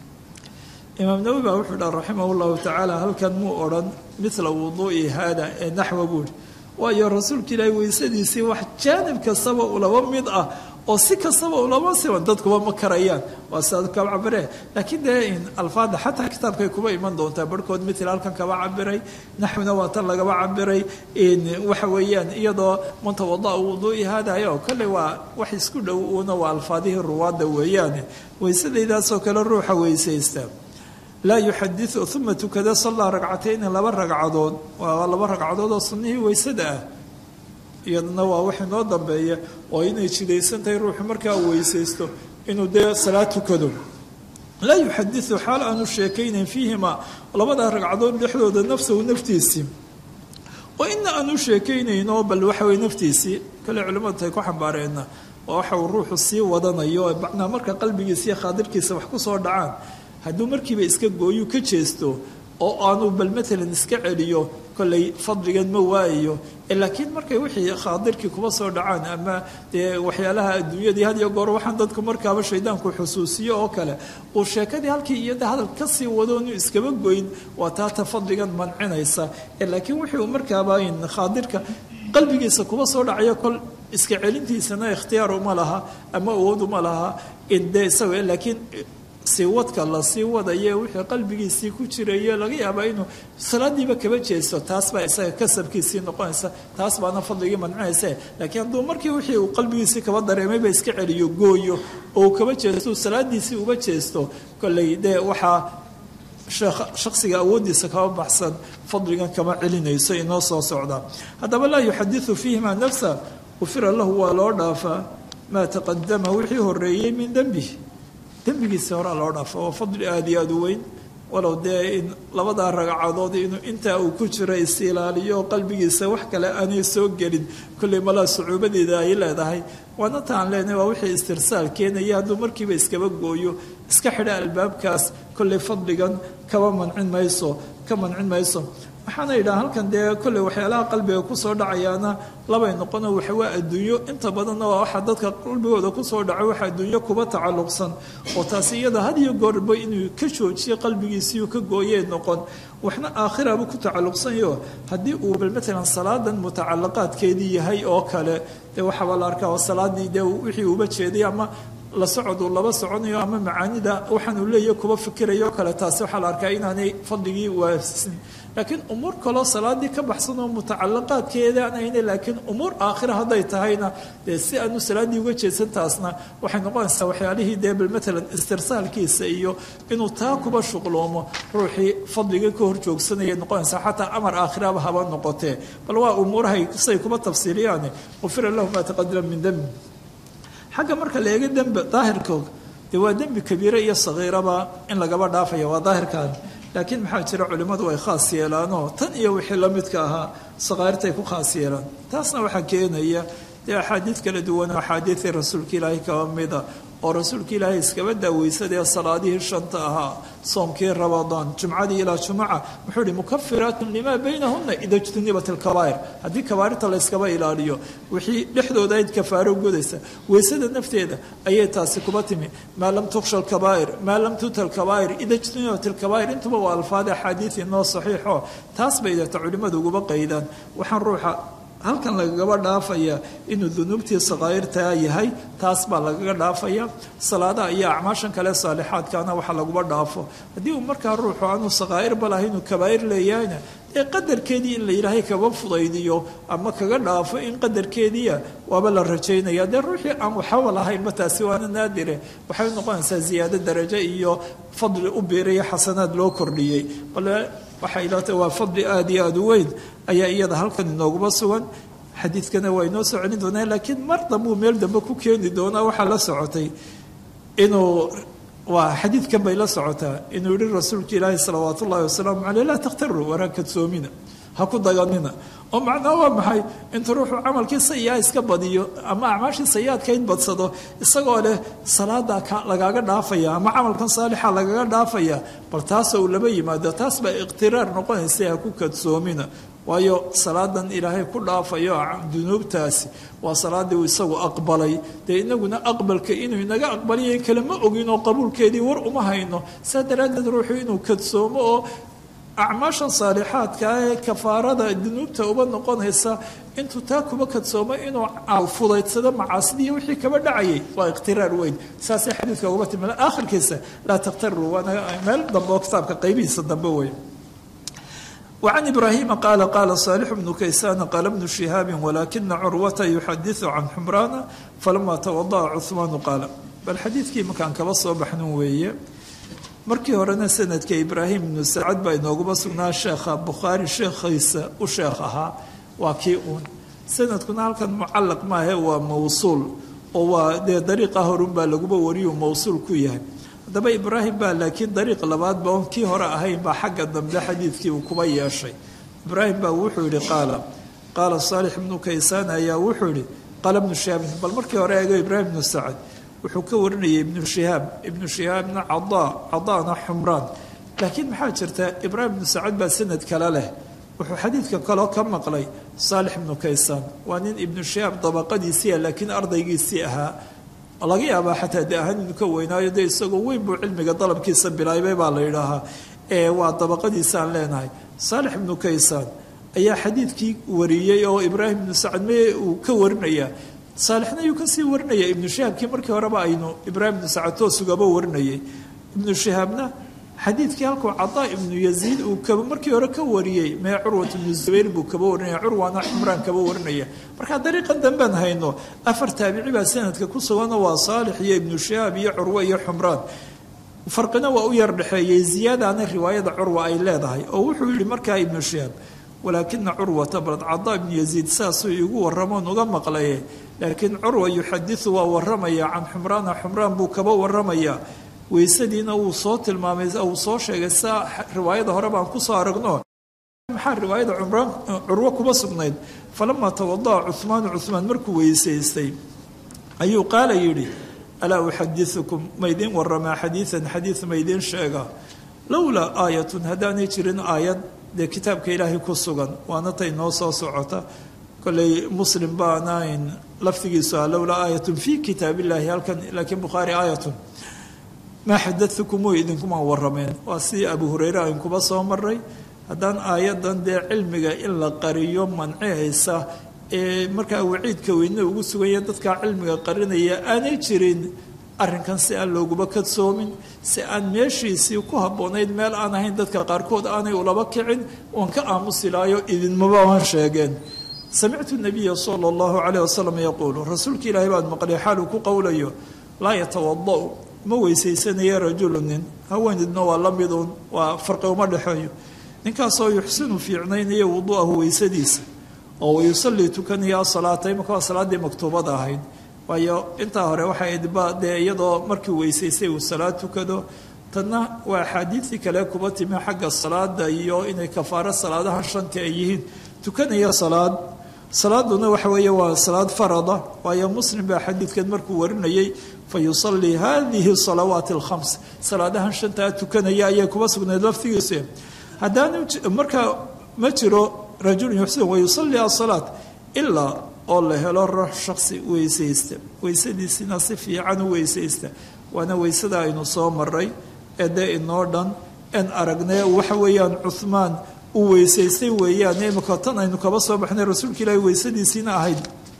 imaam nawowi baa wuxuu dhaha raximah llahu tacaala halkan muu odhan mila wuduu'i haada ee naxwa buuri waayo rasuulka ilaahay weysadiisii wax jaanib kastaba ulaba mid ah oo si kastaba ulama siban dadkuba ma karayaan waa sidaad kaba cabiree laakiin dee alfaada xataa kitaabkay kuba iman doontaa barhkood mitl halkan kaba cabiray naxwina waa tan lagaba cabiray waxa weeyaan iyadoo mantawada'a wuduu'i haadayo kolley waa wax isku dhow uuna waa alfaadihii ruwaadda weeyaane weysadaydaasoo kale ruuxa weysaysta laa yuxadiu uma tukada sallaa ragcatayni laba ragcadood waa laba ragcadood oo sunnihii weysada ah iyadana waa wax inoo dambeeya oo inay jidaysan tahay ruuxu markaa weysaysto inuu dee salaad tukado laa yuxadiu xaal aanu sheekaynayn fiihima labada ragcadood dhexdooda nafsahu naftiisii oo ina aanu sheekaynayno bal waxawey naftiisii kale culimmadu tay ku xambaareena oo waxa uu ruuxu sii wadanayo macnaa marka qalbigiisa iyo khaadirkiisa wax ku soo dhacaan hadduu markiiba iska gooyu ka jeesto oo aanu bal maalan iska celiyo kolley fadligan ma waayayo laakiin markay wixii khaadirkii kuba soo dhacaan ama dee waxyaalaha adduunyadii had iyo goor waxaan dadku markaaba shaydaanku xusuusiyo oo kale uu sheekadii halkii iyada hadal kasii wado inuu iskaba goyn waa taata fadligan mancinaysa laakiin wixii uu markaaba khaadirka qalbigiisa kuba soo dhacayo kol iska celintiisana ikhtiyaar uma laha ama awood uma laha de isaga laakiin sii wadka la sii wadaye wixii qalbigiisii ku jiraye laga yaabaa inuu salaadiiba kaba jeesto taas baa isaga kasabkiisii noqonaysa taas baana fadligii mancinaysa laakiin hadduu markii wixii uu qalbigiisii kaba dareemayba iska celiyo gooyo oo uu kaba jeesto salaadiisii uba jeesto kolley dee waxaa shaksiga awooddiisa kaba baxsan fadligan kama celinayso inoo soo socda haddaba laa yuxadiu fiihima nafsa ufira lahu waa loo dhaafaa maa taqadama wixii horeeyey min dembihi dembigiisa horaa loo dhaafa waa fadli aada iyo aada u weyn walow dee in labadaa ragcadood inuu intaa uu ku jiro is ilaaliyo qalbigiisa wax kale aanay soo gelin kolley malaa sucuubadeeda ay leedahay waana taan leenahay waa wixii istirsaal keenaya hadduu markiiba iskaba gooyo iska xidha albaabkaas kolley fadligan kaba mancin mayso ka mancin mayso waxaana yidhaha halkan dee kolley waxyaalaha qalbiga kusoo dhacayaana labay noqono waxa waa adduunyo inta badanna waa waxa dadka qalbigooda kusoo dhaco waxa adduunyo kuba tacalluqsan oo taasi iyada had iyo goorba inuu ka joojiyo qalbigiisiiu ka gooyee noqon waxna aakhiraba ku tacalluqsanyo haddii uu bal matalan salaadan mutacalaqaadkeedii yahay oo kale dee waxaaba la arkaa oo salaadii dee wixii uba jeeday ama la socod uu laba soconayo ama macaanida waxaan uu leeyahy kuba fikirayo kale taasi waxaa la arkaa inaanay fadligii waafsin laakiin umuur kaloo salaadii ka baxsan oo mutacalaqaadkeedaan ayna laakiin umuur aakhira hadday tahayna dee si aanu salaaddii uga jeedsan taasna waxay noqonaysaa waxyaalihii dee bal matalan istirsaalkiisa iyo inuu taa kuba shuqloomo ruuxii fadliga ka hor joogsanayay noqonaysaa xataa amar aakhiraba haba noqotee bal waa umuurahay say kuba tafsiiliyaane ufira lahu maa taqadama min dembi xagga marka la eego dembi daahirkooga dee waa dembi kabiire iyo sagiiraba in lagaba dhaafaya waa daahirkaan laakiin maxaa jira culimmadu ay khaas yeelaanoo tan iyo wixii la midka ahaa sakaartay ku khaas yeelaan taasna waxaa keenaya dee axaadiid kala duwan oo axaadiidii rasuulka ilaahay kaba mida oo rasuulka ilaahay iskaba daaweysadee salaadihii shanta ahaa soomkii ramadaan jumcadii ilaa jumuca muxuu ihi mukafiraatun limaa baynahuna ida jtunibat alkabaa'ir haddii kabaairta la yskaba ilaaliyo wixii dhexdooda ayd kafaaro godaysa weysada nafteeda ayay taasi kuba timi maa lam tuksha alkabaa'ir maa lam tuta alkabaa'ir ida jtunibat alkabaa'ir intuba waa alfaada axaadiid inoo saxiixo taas bay deeta culimmadu uguba qaydaan waxaan ruuxa halkan lagagaba dhaafaya inuu dunuubtii sakaa'irtaa yahay taas baa lagaga dhaafaya salaadaha iyo acmaashan kale saalixaadkaana waxa laguba dhaafo haddii uu markaa ruuxu aanu sakaa'irba lahay inuu kabaa'ir leeyahayna dee qadarkeedii in la yidhaahay kaba fudaydiyo ama kaga dhaafo in qadarkeediia waaba la rajaynaya dee ruuxii aan waxaba lahaynba taasi waana naadire waxay noqonaysaa ziyaado darajo iyo fadli u biiraya xasanaad loo kordhiyey bale waxay ilata waa fadli aada iyo aada u weyn ayaa iyada halkan inooguba sugan xadiidkana waa inoo soo celin doonaa laakiin mar dambuu meel dambe ku keeni doonaa waxaa la socotay inuu waa xadiidkan bay la socotaa inuu yihi rasuulka ilaahi salawaat ullahi wasalaamu caleyh laa takhtaruu waraa kadsoomina ha ku daganina oo macnaa waa maxay inta ruuxuu camalkii sayiaa iska badiyo ama acmaashii sayiaadka in badsado isagoo leh salaada lagaaga dhaafaya ama camalkan saalixa lagaga dhaafaya bal taasoo uu laba yimaado taas baa iqtiraar noqonaysa ha ku kadsoomina waayo salaadan ilaahay ku dhaafayo dunuubtaasi waa salaadii uu isagu aqbalay dee inaguna aqbalka inuu inaga aqbaliya kale ma ogin oo qabuulkeedii war uma hayno saa daraaddeed ruuxu inuu kadsoomo oo acmaashan saalixaadka ee kafaarada dunuubta uba noqonaysa intuu taa kuba kadsoomo inuu fudaydsado macaasidii wixii kaba dhacayay waa ikhtiraar weyn saasay xadiidka uga timi aakhirkiisa laa takhtaru waana meel dambe oo kitaabka qaybihiisa dambe wey وعن إبراهيم قال قال صالح بن كيسان قال ابن شهاب ولكن عروة يحدث عن حمران فلما توضأ عثمان قال بل حديثkii markaan kaba soo baxnin weeye markii horena sanadka ibraahim ibnu sacad baa inooguma sugnaa sheekha bukhaari sheekhiisa u sheekh ahaa waa kii uun sanadkuna halkan mucalaq maahe waa mawsuul oo waa dee dariiqa horunbaa laguba wariyu mawsuul ku yahay haddaba ibraahim baa laakiin dariiq labaadba oon kii hore ahayn baa xagga dambe xadiidkii uu kuba yeeshay ibraahim baa wuxuu yihi qaala qaala saalix ibnu kaysaan ayaa wuxuu yihi qaala ibnu shihaabin bal markii hore eego ibraahim ibnu sacad wuxuu ka warinayay ibnu shihaab ibnu shihaabna cadaa cadaana xumraan laakiin maxaa jirta ibraahim ibnu sacad baa sanad kale leh wuxuu xadiidka kaloo ka maqlay saalix ibnu kaysaan waa nin ibnu shihaab dabaqadiisiia laakiin ardaygiisii ahaa laga yaabaa xataa de ahaan inuu ka weynaayo de isagoo weyn buu cilmiga dalabkiisa bilaabay baa la yidhaahaa ee waa dabaqadiisaan leenahay saalix ibnu kaysaan ayaa xadiidkii wariyey oo ibraahim ibnu sacad me uu ka warinaya saalixna ayuu kasii warinaya ibnu shihaabkii markii horeba aynu ibraahim ibnu sacad toosugaba warinayay ibnu shihaabna xadiidkii halkuu cadaa ibnu yaziid uu kaba markii hore ka wariyey mee curwat ibnu zubayr buu kaba warinaya curwana xumraan kaba warinaya markaa dariiqan dambaan hayno afar taabici baa sanadka ku sugano waa saalix iyo ibnu shihaab iyo curwe iyo xumraan farqina waa u yar dhexeeyey ziyaadaana riwaayada curwa ay leedahay oo wuxuu yihi markaa ibnu shihaab walaakina curwata balad cadaa ibnu yaziid saasuu igu warramoon uga maqlaye laakiin curwa yuxadiu waa waramaya can xumraana xumraan buu kaba waramaya weysadiina wuu soo tilmaamay uu soo sheegay saa riwaayada hore baan kusoo aragno maxaa riwaayada cumraan curwo kuba sugnayd falamaa tawada'a cuhmaanu cuhmaan markuu weysaystay ayuu qaala yidhi alaa uxadiukum maydin waramaa xadiian xadiid maydin sheega lowlaa aayatun haddaanay jirin aayad dee kitaabka ilaahay ku sugan waana tay noo soo socota kolley muslim baanayn laftigiisu ah lowlaa aayatun fii kitaab illahi halkan laakiin bukhaari aayatun maa xadatukum way idinkuma warameen waa sidii abu hureyre ayn kuba soo maray haddaan aayadan dee cilmiga in la qariyo mancihaysa ee markaa waciidka weyne ugu suganya dadkaa cilmiga qarinaya aanay jirin arrinkan si aan looguma kadsoomin si aan meeshiisii ku habboonayd meel aan ahayn dadka qaarkood aanay ulaba kicin oon ka aamusilaayo idinmaba aan sheegeen samictu nabiya sala allahu caleyh wasalam yaquulu rasuulka ilaahay baad maqlay xaaluu ku qowlayo laa yatawada'u ma weysaysanaya rajulu nin haweenidna waa la midun waa farqi uma dhexeeyo ninkaasoo yuxsinu fiicnaynaya wuduu'ahu weysadiisa oo wayusallii tukanaya asalaata imaka waa salaaddii maktuubada ahayd waayo intaa hore waxay ahayd ba dee iyadoo markii weysaystay uu salaad tukado tanna waa axaadiidii kale kuba timi xagga salaada iyo inay kafaaro salaadaha shanta ay yihiin tukanaya salaad salaaduna waxa weeye waa salaad farada waayo muslim baa xadiidkan markuu warinayay fa yusallii hadihi salawaati alkhams salaadahan shantaa tukanaya ayay kuba sugnayd laftigiisa haddaanu markaa ma jiro rajulun yuxsin wayusallii asalaat ilaa oo la helo ruux shaksi weysaysta weysadiisina si fiican u weysaysta waana weysada aynu soo maray ee dee inoo dhan en aragnee waxa weeyaan cuhmaan uu weysaystay weeyaan imika tan aynu kaba soo baxnay rasuulka ilaahi weysadiisiina ahayd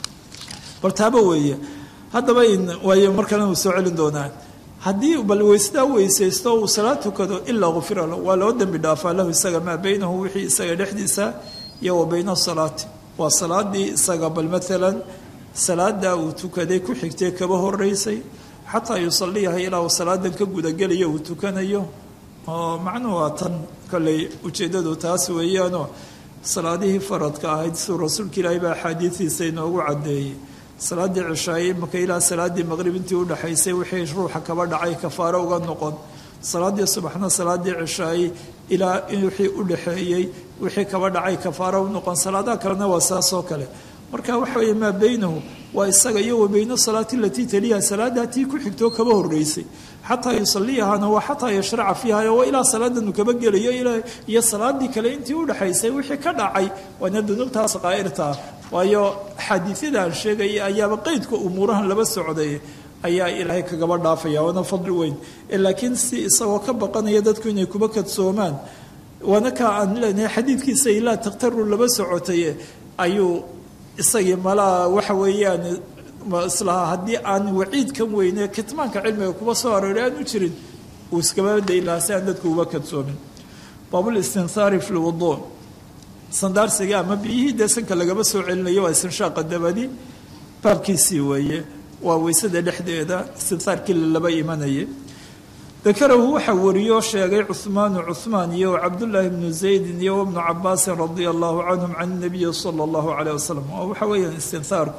bal taaba weeye haddaba waayo mar kalena uu soo celin doonaa haddii bal weysadaa weysaysto uu salaad tukado ilaa kufira lahu waa loo dembi dhaafaa lahu isaga maa beynahu wixii isaga dhexdiisa iyo wa beyna salaati waa salaadii isaga bal maalan salaadaa uu tukaday ku xigtay kaba horeysay xataa yusaliyaha ilaa uu salaadan ka gudagelayo uu tukanayo oo macnuhu waa tan kolley ujeeddadu taas weeyaanoo salaadihii faradka ahayd siduu rasuulka ilaahay baa axaadiidiisa inoogu caddeeyey salaaddii cishaaye imaka ilaa salaaddii maqrib intii udhexaysay wixii ruuxa kaba dhacay kafaaro uga noqon salaaddii subaxna salaaddii cishaaye ilaa wixii udhexeeyey wixii kaba dhacay kafaaro u noqon salaadaha kalena waa saasoo kale marka waxa weeye maa beynahu waa isaga iyo wa beyna salaati alatii taliyaha salaadaa tii ku xigtoo kaba horeysay xataa yusaliyahana waa xataa yashraca fiiha waa ilaa salaadanu kaba gelayo iyo salaadii kale intii udhexaysay wixii ka dhacay waana dunuubtaas qaa'irtaa waayo xaadiisyada aan sheegaya ayaaba qeydka umuurahan laba socday ayaa ilaahay kagaba dhaafaya waana fadli weyn laakiin si isagoo ka baqanaya dadku inay kuba kadsoomaan waana kaa aan leenahay xadiidkiisa ilaa takhtaru laba socotay ayuu isagii malaa waxa weeyaan islahaa haddii aan waciidkan weyne kitmaanka cilmiga kuba soo arooray aan u jirin uu iskaba dayi lahaa si aan dadku uba kadsoomin baabul istinsaari fi lwuduu sandaarsiga ama biyihii dee sanka lagaba soo celinayo waa istinshaaqa dabadi baabkiisii weeye waa weysada dhexdeeda istinsaarkii lalaba imanayay dakarahu waxaa wariyoo sheegay cuhmaanu cuhmaan iyo cabdullaahi bnu zaydin iyo ibnu cabaasin radia allahu canhum can nabiyi sala allahu caleyh wasalam oo waxa weeyaan istinsaarku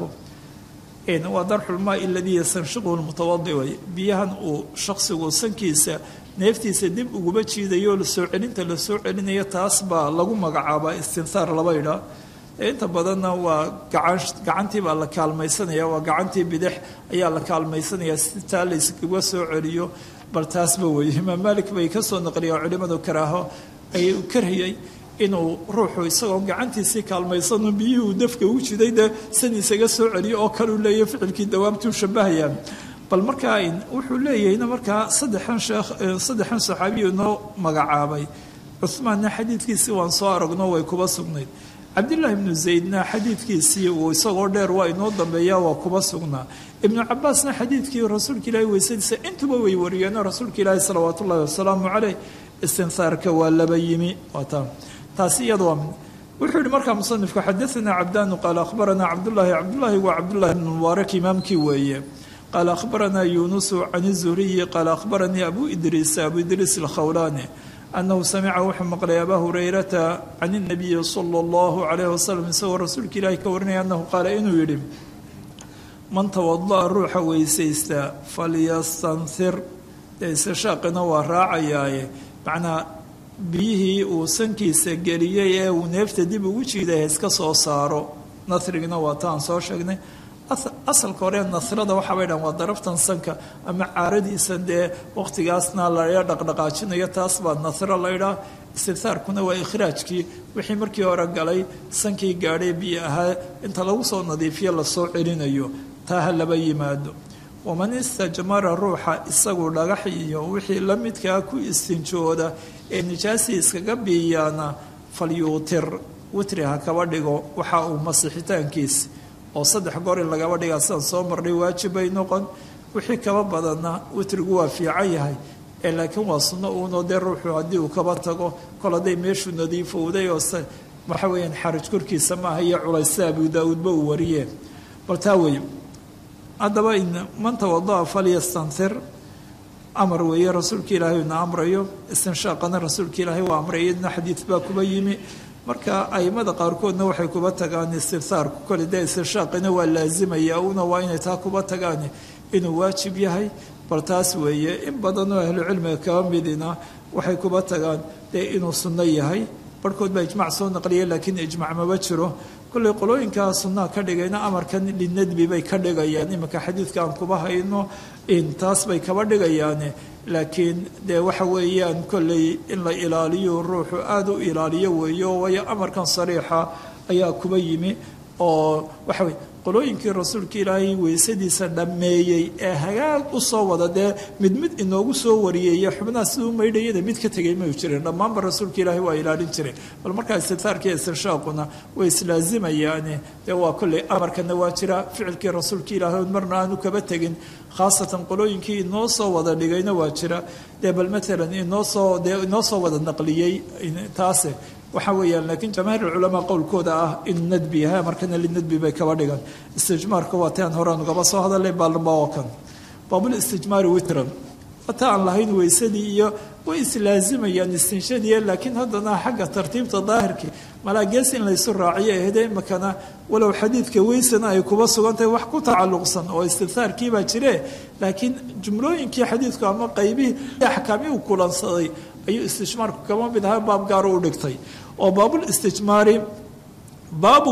waa darxulmaa aladii yastanshiquhu lmutawadi way biyahan uu shaksigu sankiisa neeftiisa dib uguba jiidayo lasoo celinta lasoo celinayo taas baa lagu magacaabaa istinsaar laba idhaa inta badanna waa gacantii baa la kaalmaysanaya waa gacantii bidix ayaa la kaalmaysanaya si taa layskaga soo celiyo bal taasba weeye imaam malik bay ka soo naqliyaa culimadu karaaho ay karhiyey inuu ruuxu isagoo gacantiisii kaalmaysano biyihii uu dafka u jiday dee san isaga soo celiyo oo kaleu leeyahy ficilkii dawaamtuu shabahayaan bal markaa wuxuu leeyahayna markaa saddexan sheekh saddexan saxaabiyu noo magacaabay cuhmaanna xadiidkiisii waan soo aragno way kuba sugnayd cabdillaahi ibnu zaydna xadiidkiisii uu isagoo dheer waa inoo dambeeya waa kuba sugnaa ibnu cabaasna xadiidkii rasuulka ilaahi weysadiisa intuba way wariyeenoo rasuulka ilaahi salawaat ullahi wasalaamu caleyh istinsaarka waa laba yimi waata taasi iyada waa mid wuxuu yihi markaa musanifku xadaanaa cabdaanu qaala akhbaranaa cabdullaahi cabdullaahi waa cabdullahi ibnu mubaarak imaamkii weeye qaala akhbaranaa yuunusu can zuhriyi qaala akhbaranii abu idriis abu idriis alkhawlaani anahu samica wuxuu maqlay abaa hurayrata can inabiyi sala allahu calayh wasalam isagoo rasuulka ilaahi ka warinaya annahu qaala inuu yidhi man tawada'a ruuxa weysaysta falyastanhir dee istishaaqina waa raacayaaye macnaa biyihii uu sankiisa geliyey ee uu neefta dib ugu jiiday iska soo saaro nasrigina waa taan soo sheegnay asalka hore nasrada waxaabay dhahan waa daraftan sanka ama caaradiisa dee waqtigaasna laga dhaqdhaqaajinayo taas baa nasro laydhaa istitaarkuna waa ikhraajkii wixii markii hore galay sankii gaadhay biyo ahaa inta lagu soo nadiifiyo lasoo celinayo taa ha laba yimaado waman istajmara ruuxa isagu dhagax iyo wixii la midkaa ku istinjooda ee nijaasii iskaga biiyaana falyuutir witri ha kaba dhigo waxa uu masixitaankiis oo saddex goor in lagaba dhigaa sidaan soo marnay waajib bay noqon wixii kaba badanna witrigu waa fiican yahay ee laakiin waa sunno uunoo dee ruuxu haddii uu kaba tago kol hadday meeshuu nadiifowday oo waxa weeyaan xaraj korkiisa maaha iyo culaysta abu daa-uudba uu wariyee bal taa weeye haddaba in man tawada'a falyastanhir amar weeye rasuulka ilaahay una amrayo istinshaaqana rasuulka ilaahay waa amray iyadna xadiid baa kuba yimi marka aimada qaarkoodna waxay kuba tagaan istiftaarku kole dee istinshaaqina waa laazimaya una waa inay taa kuba tagaan inuu waajib yahay bal taas weeye in badanoo ahlucilmiga kaba midina waxay kuba tagaan dee inuu sunno yahay barhkood baa ijmac soo naqliya laakiin ijmac maba jiro kolley qolooyinkaa sunnaha ka dhigayna amarkan linadbi bay ka dhigayaan iminka xadiidka aan kuba hayno in taas bay kaba dhigayaane laakiin dee waxa weeyaan kolley in la ilaaliyo ruuxu aada u ilaaliyo weeyo waayo amarkan sariixa ayaa kuba yimi oo waxa weye qolooyinkii rasuulka ilaahay weysadiisa dhammeeyey ee hagaag u soo wada dee mid mid inoogu soo wariyey xubnaha siduu maydhayada mid ka tegay mayu jirin dhammaanba rasuulka ilaahay waa ilaalin jiray bal markaa istitaarkii istinshaaquna way islaazimayaane dee waa kolley amarkana waa jira ficilkii rasuulka ilaahay marna aanu kaba tegin khaasatan qolooyinkii inoo soo wada dhigayna waa jira dee bal maalan inoo soo dee inoo soo wada naqliyey taase waxa weeyaan laakiin jamaahiir culamaa qowlkooda ah inuu nadbi yahay markana linadbi bay kaba dhigan istijmaarka waa taan horaan ugaba soo hadalay baalba oo kan baabul istijmaari witran wata aan lahayn weysadii iyo way islaazimayaan istinshadiya laakiin haddana xagga tartiibta daahirkii malaa gees in laysu raaciyo ahde imakana walow xadiidka weysana ay kuba sugantahay wax ku tacalluqsan oo istiftaarkiibaa jire laakiin jumlooyinkii xadiidku ama qaybihii axkaamii u kulansaday ayuu istijmaarku kaba mid ahaa baab gaaro u dhigtay oo baabul istijmaari baabu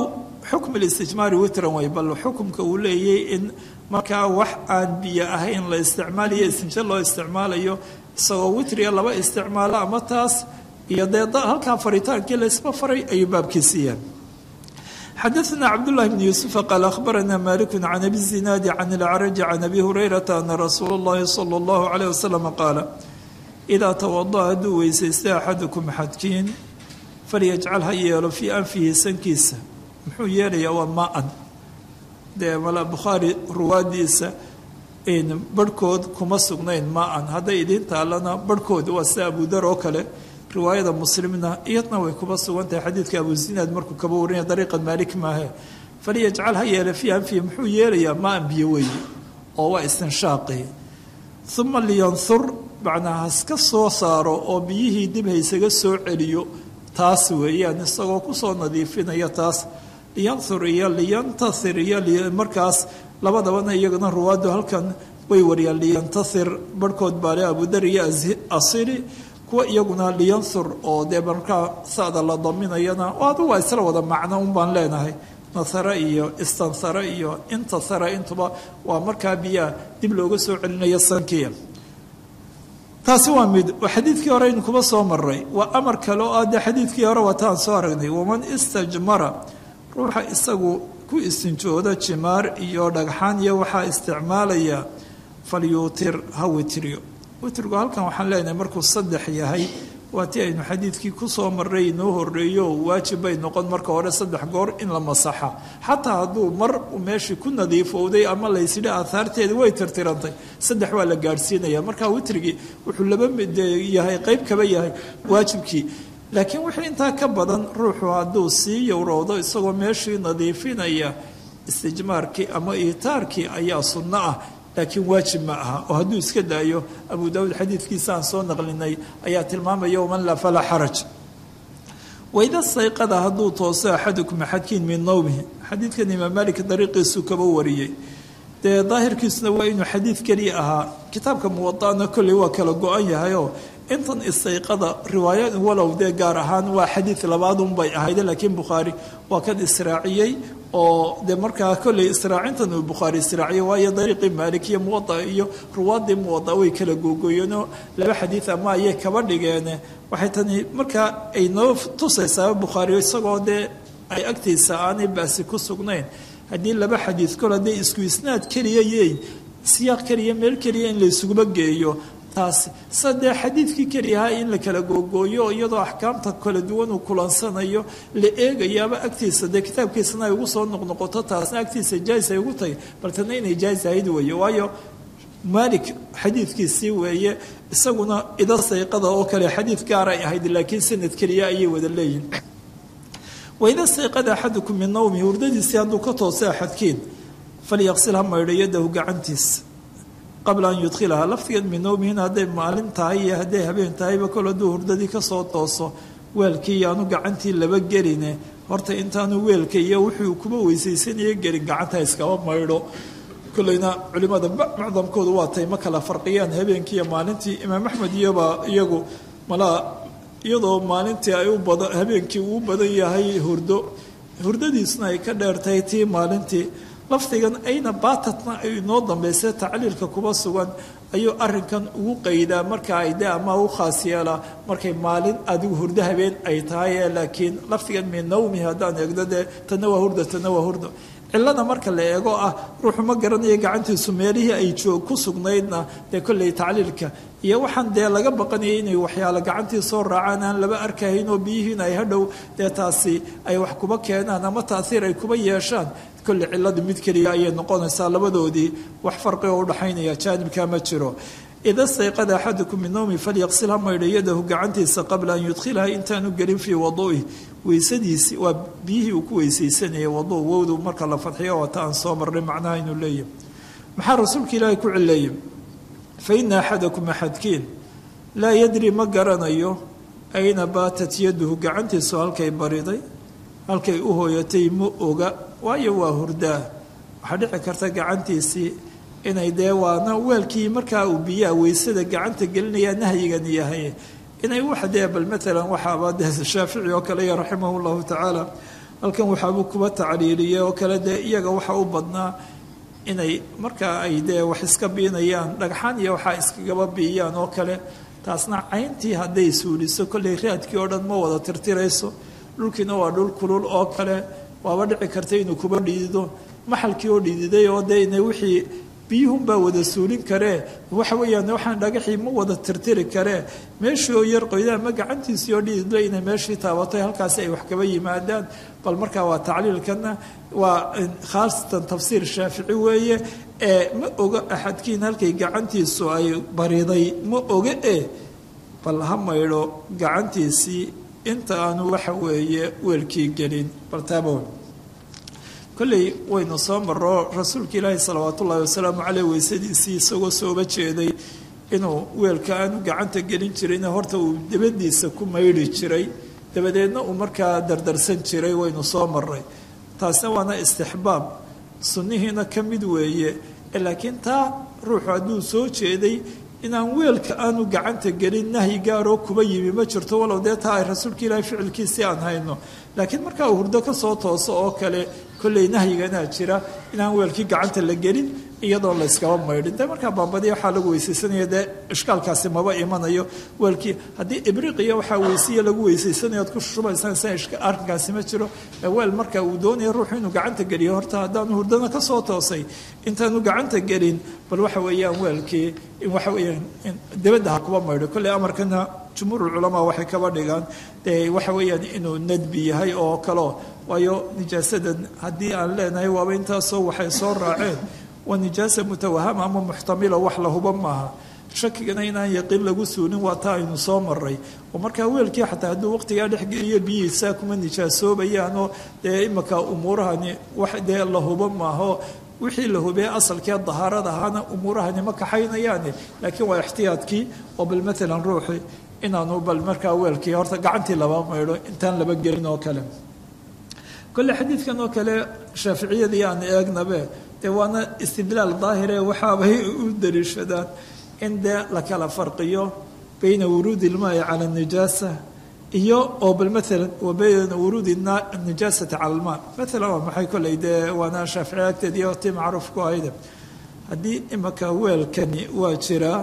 xukm listijmaari witran way bal xukumka uu leeyay in markaa wax aan biyo ahayn la isticmaalayo istinjo loo isticmaalayo isagoo witriga laba isticmaalo ama taas iyo dee halkaa faritaankii laysba faray ayuu baabkiisiiyaan xadaثna cabdالlahi bn yuusufa qaal akhbarana maliku can abi zinaadi can اlacraji can abi hurayrata ana rasuula اllahi salى اllahu عalيه wasalam qaala idaa tawadaأ hadduu weysaystay axadukum xadkiin falyajcal ha yeelo fii anfihi sankiisa muxuu yeelayaa waa maa-an dee mala bukhaari ruwaadiisa barhkood kuma sugnayn maa-an hadday idiin taalana barhkood waa sida abudar oo kale riwaayada muslimna iyadna way kuba sugan tahay xadiidka abuzinaad markuu kaba warinaya dariiqa maalik maahe falyajcal ha yeele fii anfihi muxuu yeelayaa maa-an biyo weeye oo waa istinshaaqi uma liyanhur macnaa haska soo saaro oo biyihii dib haysaga soo celiyo taas weeyaan isagoo kusoo nadiifinaya taas liyanhur iyo liyantasir iyo markaas labadabana iyagana ruwaaddu halkan way wariyaan liyantasir barhkood baale abudar iyo asiri kuwa iyaguna liyanhur oo dee markaa sada la daminayana oo adu waa isla wada macno un baan leenahay nasare iyo istansare iyo intasara intuba waa markaa biyaa dib looga soo celinayo sankiya taasi waa mid xadiidkii hore aynu kuba soo maray waa amar kale oo ah dee xadiidkii hore waataan soo aragnay waman istajmara ruuxa isagu ku istinjooda jimaar iyo dhagxaan iyo waxaa isticmaalaya falyuutir ha witriyo witrigu halkan waxaan leenahay markuu saddex yahay waa tii aynu xadiidkii kusoo maray inoo horeeyo waajib bay noqon marka hore saddex goor in la masaxa xataa hadduu mar meeshii ku nadiifowday ama laysidhi aahaarteeda way tirtirantay saddex waa la gaadhsiinaya marka witrigii wuxuu laba mid yahay qeyb kaba yahay waajibkii laakiin wixii intaa ka badan ruuxu hadduu sii yowrowdo isagoo meeshii nadiifinaya istijmaarkii ama iitaarkii ayaa sunno ah laakiin waajib ma aha oo hadduu iska daayo abu daawuud xadiidkiisa aan soo naqlinay ayaa tilmaamaya waman laa falaa xaraj waida sayqada hadduu tooso axadukum axadkiin min nowmihi xadiidkan imaam malik dariiqiisu kaba wariyey dee daahirkiisuna waa inuu xadiid keliya ahaa kitaabka muwadana kolley waa kala go-an yahayoo intan istayqada riwaaya walow dee gaar ahaan waa xadiid labaadunbay ahayde laakiin bukhaari waa kan israaciyey oo de markaa kolley israacintan uu bukhaari israaciyey waayo dariiqii maalik iyo muwada iyo ruwaadii muwada way kala googoyeenoo laba xadiid ama ayay kaba dhigeene waxay tani markaa ay noo tusaysaa bukhaari isagoo dee ay agtiisa aanay baasi ku sugnayn haddii laba xadiid kol hadday isku isnaad keliya yeyn siyaaq keliya meel keliya in laysuguba geeyo taasi sadee xadiidkii keliyahaa in la kala googooyo iyadoo axkaamta kala duwan uu kulansanayo la eegayaaba agtiisa dee kitaabkiisana ay ugu soo noqnoqoto taasna agtiisa jaais ay ugu tahay baltana inay jaais ahayd weeye waayo maalik xadiidkiisii weeye isaguna ida sayqada oo kale xadiid gaaray ahayd laakiin sanad keliya ayay wada leeyihin waida sayqada axadukum min nawmi hurdadiisii hadduu ka toosay axadkiin falyaqsil ha maydho yadahu gacantiisa qabla an yudkhilahaa laftigeed min nowmihin hadday maalin tahay iyo hadday habeen tahayba kol hadduu hurdadii kasoo tooso weelkii iyo aanu gacantii laba geline horta intaanu weelka iyo wuxuu kuba weysaysanaya gelin gacanta iskaba maydho kolleyna culimada macdamkoodu waa tay ma kala farqiyaan habeenkii iyo maalintii imaam axmed iyoba iyagu malaa iyadoo maalintii ay u badan habeenkii uu badan yahay hurdo hurdadiisuna ay ka dheertahay tii maalintii lafdigan ayna baatatna ay inoo dambaysa tacliilka kuba sugan ayuu arinkan ugu qaydaa marka ay de ama u khaas yeelaa markay maalin adigu hurdo habeen ay tahay laakiin lafdigan min nawmi haddaan eegdo dee tana waa hurdo tana waa hurdo cilada marka la eego ah ruuxu ma garanayo gacantiisu meelihii ay joog ku sugnaydna dee kolley tacliilka iyo waxaan dee laga baqanayay inay waxyaalo gacantii soo raacaan aan laba arkahayn oo biyihiin ay hadhow dee taasi ay wax kuba keenaan ama taasiir ay kuba yeeshaan kolley ciladu mid keliya ayay noqonaysaa labadoodii wax farqi oo udhaxaynaya jaanibka ma jiro ida stayqada axadukum min nowmi falyaqsil ha maydho yadahu gacantiisa qabla an yudkhilaha intaanu gelin fii wadu'i weysadiisi waa biyihii uu ku weysaysanayay wadu wowdu marka la fadxiyo wata aan soo marnay macnaha inuu leeyahy maxaa rasuulka ilaahay ku cileeyay fa ina axadakum axadkiin laa yadri ma garanayo ayna baatat yaduhu gacantiisu halkay bariday halkay u hooyatay ma oga waayo waa hurdaa waxaa dhici karta gacantiisii inay dee waana weelkii markaa uu biyaha weysada gacanta gelinayaa nahyigan yahay inay wax dee bal maalan waxaaba dee shaafici oo kale iyo raximah llahu tacaala halkan waxaabuu kuba tacliiliyey oo kale dee iyaga waxa u badnaa inay markaa ay dee wax iska biinayaan dhagxaan iyo waxaa iskagaba biiyaan oo kale taasna cayntii hadday suuliso kollay raadkii oo dhan ma wada tirtirayso dhulkiina waa dhul kulul oo kale waaba dhici karta inuu kuba dhiidido maxalkii oo dhiididay oo dee ina wixii biyuhunbaa wada suulin karee waxa weeyaan waxaan dhagaxii ma wada tirtiri karee meeshii oo yar qoyda ama gacantiisii oo dhiididla inay meeshii taabatay halkaasi ay wax kaba yimaadaan bal markaa waa tacliilkana waa khaasatan tafsiir shaafici weeye ee ma oga axadkiin halkay gacantiisu ay bariday ma oga e bal ha maydho gacantiisii inta aanu waxa weeye weelkii gelin bal taaba kolley waynu soo maro rasuulka ilaahi salawaat ullaahi wasalaamu caleyh weysadiisii isagoo sooba jeeday inuu weelka aanu gacanta gelin jirayna horta uu dabadiisa ku maydhi jiray dabadeedna uu markaa dardarsan jiray waynu soo maray taasna waana istixbaab sunnihiina ka mid weeye laakiin taa ruuxu hadduu soo jeeday inaan weelka aanu gacanta gelin nahyi gaaroo kuba yimi ma jirto walow dee taa ay rasuulka ilaahi ficilkiisii aan hayno laakiin markaa uu hurdo ka soo tooso oo kale kolley nahyiganaa jira inaan weelkii gacanta la gelin iyadoo la yskaba maydhin de markaa baambadiya waxaa lagu weysaysanaya dee ishkaalkaasi maba imanayo weelkii haddii ibriqiya waxaa weysiya lagu weysaysanaya ad ku shubaysaan sa arrinkaasi ma jiro weel marka uu doonaya ruuxu inuu gacanta geliyo horta haddaanu hurdana ka soo toosay intaanu gacanta gelin bal waxa weeyaan weelkii in waxa weeyaan dibadda ha kuba maydho kolley amarkana jumhuurulculamaa waxay kaba dhigaan dee waxa weeyaan inuu nadbi yahay oo kaleo waayo nijaasadan haddii aan leenahay waaba intaasoo waxay soo raaceen waa nijaasa mutawahama ama muxtamila wax la huba maaha shakigana inaan yaqiin lagu suulin waa taa aynu soo maray oo markaa weelkii xataa hadduu waqtigaa dhexgeliyo biyihiisaa kuma nijaasoobayaanoo dee imika umuurahani wax dee la hubo maaho wixii la hubee asalkee dahaarada ahaana umuurahani ma kaxaynayaane laakiin waa ixtiyaadkii oo bal maalan ruuxi inaanu bal markaa weelkii horta gacantii laba maydho intaan laba gelin oo kale kolle xadiidkan oo kale shaaficiyadii aan eegnabe dee waana istidlaal daahire waxaabay u daliishadaan in dee la kala farqiyo bayna wuruudi ilmaai cala nijaasa iyo oo bal maalan wa bayna wuruudi nijaasati cala almaa maalan waa maxay kolley dee waana shaaficiya agteed iyo tii macruuf ku ahayde haddii imaka weelkani waa jiraa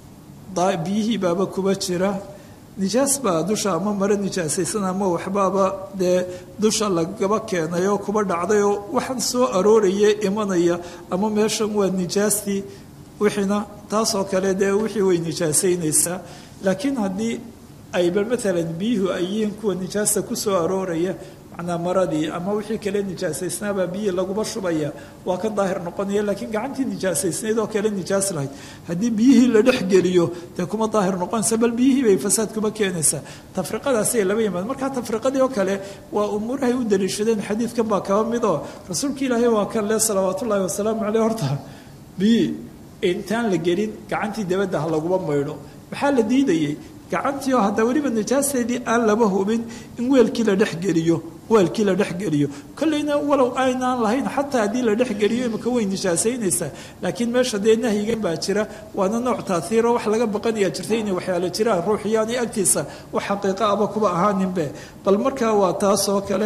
biyihii baaba kuba jira nijaas baa dusha ama mare nijaasaysan ama waxbaaba dee dusha lagaba keenay oo kuba dhacday oo waxaan soo arooraya imanaya ama meeshan waa nijaastii wixiina taasoo kale dee wixii way nijaasaynaysaa laakiin haddii ayba maalan biyuhu ay yihiin kuwa nijaasta kusoo arooraya macnaa maradii ama wixii kale nijaasaysnaabaa biyihii laguba shubaya waa ka daahir noqonaya laakiin gacantii nijaasaysnayd oo kale nijaas lahayd haddii biyihii la dhex geliyo dee kuma daahir noqonaysa bal biyihii bay fasaad kuma keenaysaa tafriqadaasay laba yimaad markaa tafriqadii oo kale waa umuurahay u daliishadeen xadiidkan baa kaba mid oo rasuulka ilaahay waa kan le salawaat ullaahi wasalaamu caleyh horta biyi intaan la gelin gacantii dabadda ha laguma maydho maxaa la diidayay gacantii oo hadda weliba nijaasteedii aan laba hubin in weelkii la dhexgeliyo weelkii la dhexgeliyo kolleyna walow aynaan lahayn xataa haddii la dhexgeliyo imika way nijaasaynaysaa laakiin meesha dee nahyigan baa jira waana nooc taaiiro wax laga baqanayaa jirta inay waxyaalo jiraan ruuxiyaani agtiisa wax xaqiiqa aba kuba ahaaninbe bal markaa waa taasoo kale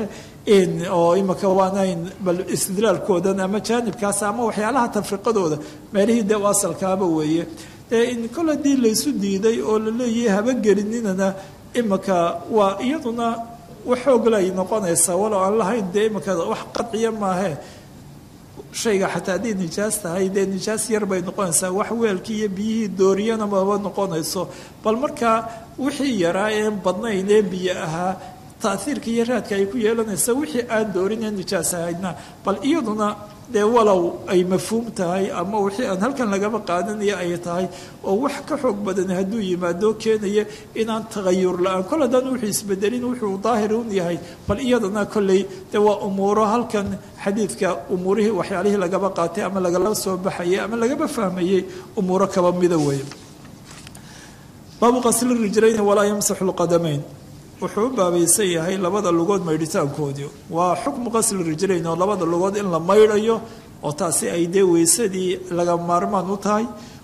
oo imika waanayn bal istidlaalkoodan ama jaanibkaas ama waxyaalaha tafriqadooda meelihii dee u asalkaaba weeye dee in kol haddii laysu diiday oo la leeyahay haba gelininana imika waa iyaduna wax xooglay noqonaysaa walow aan lahayn dee imika wax qadciya maahe shayga xataa haddii nijaas tahay dee nijaas yar bay noqonaysaa wax weelkii iyo biyihii dooriyana maba noqonayso bal markaa wixii yaraa een badnayn ee biyo ahaa taaiirka iyo raadka ay ku yeelanaysa wixii aan doorinee nijaas ahaydna bal iyaduna dee walow ay mafhuum tahay ama wixii aan halkan lagaba qaadanaya ay tahay oo wax ka xoog badan hadduu yimaado keenaya inaan tagayur la-aan kol haddaan wuxuu isbedelin wuxuu daahir un yahay bal iyadana kolley dee waa umuuro halkan xadiidka umuurihii waxyaalihii lagaba qaatay ama lagala soo baxayay ama lagaba fahmayey umuuro kaba mida weeye baabu qasli rijlayni walaa yamsaxu lqadamayn wuxuu u baabaysan yahay labada lugood maydhitaankoodii waa xukmu qasli rijlayn oo labada lugood in la maydhayo oo taasi ay dee weysadii laga maarmaan u tahay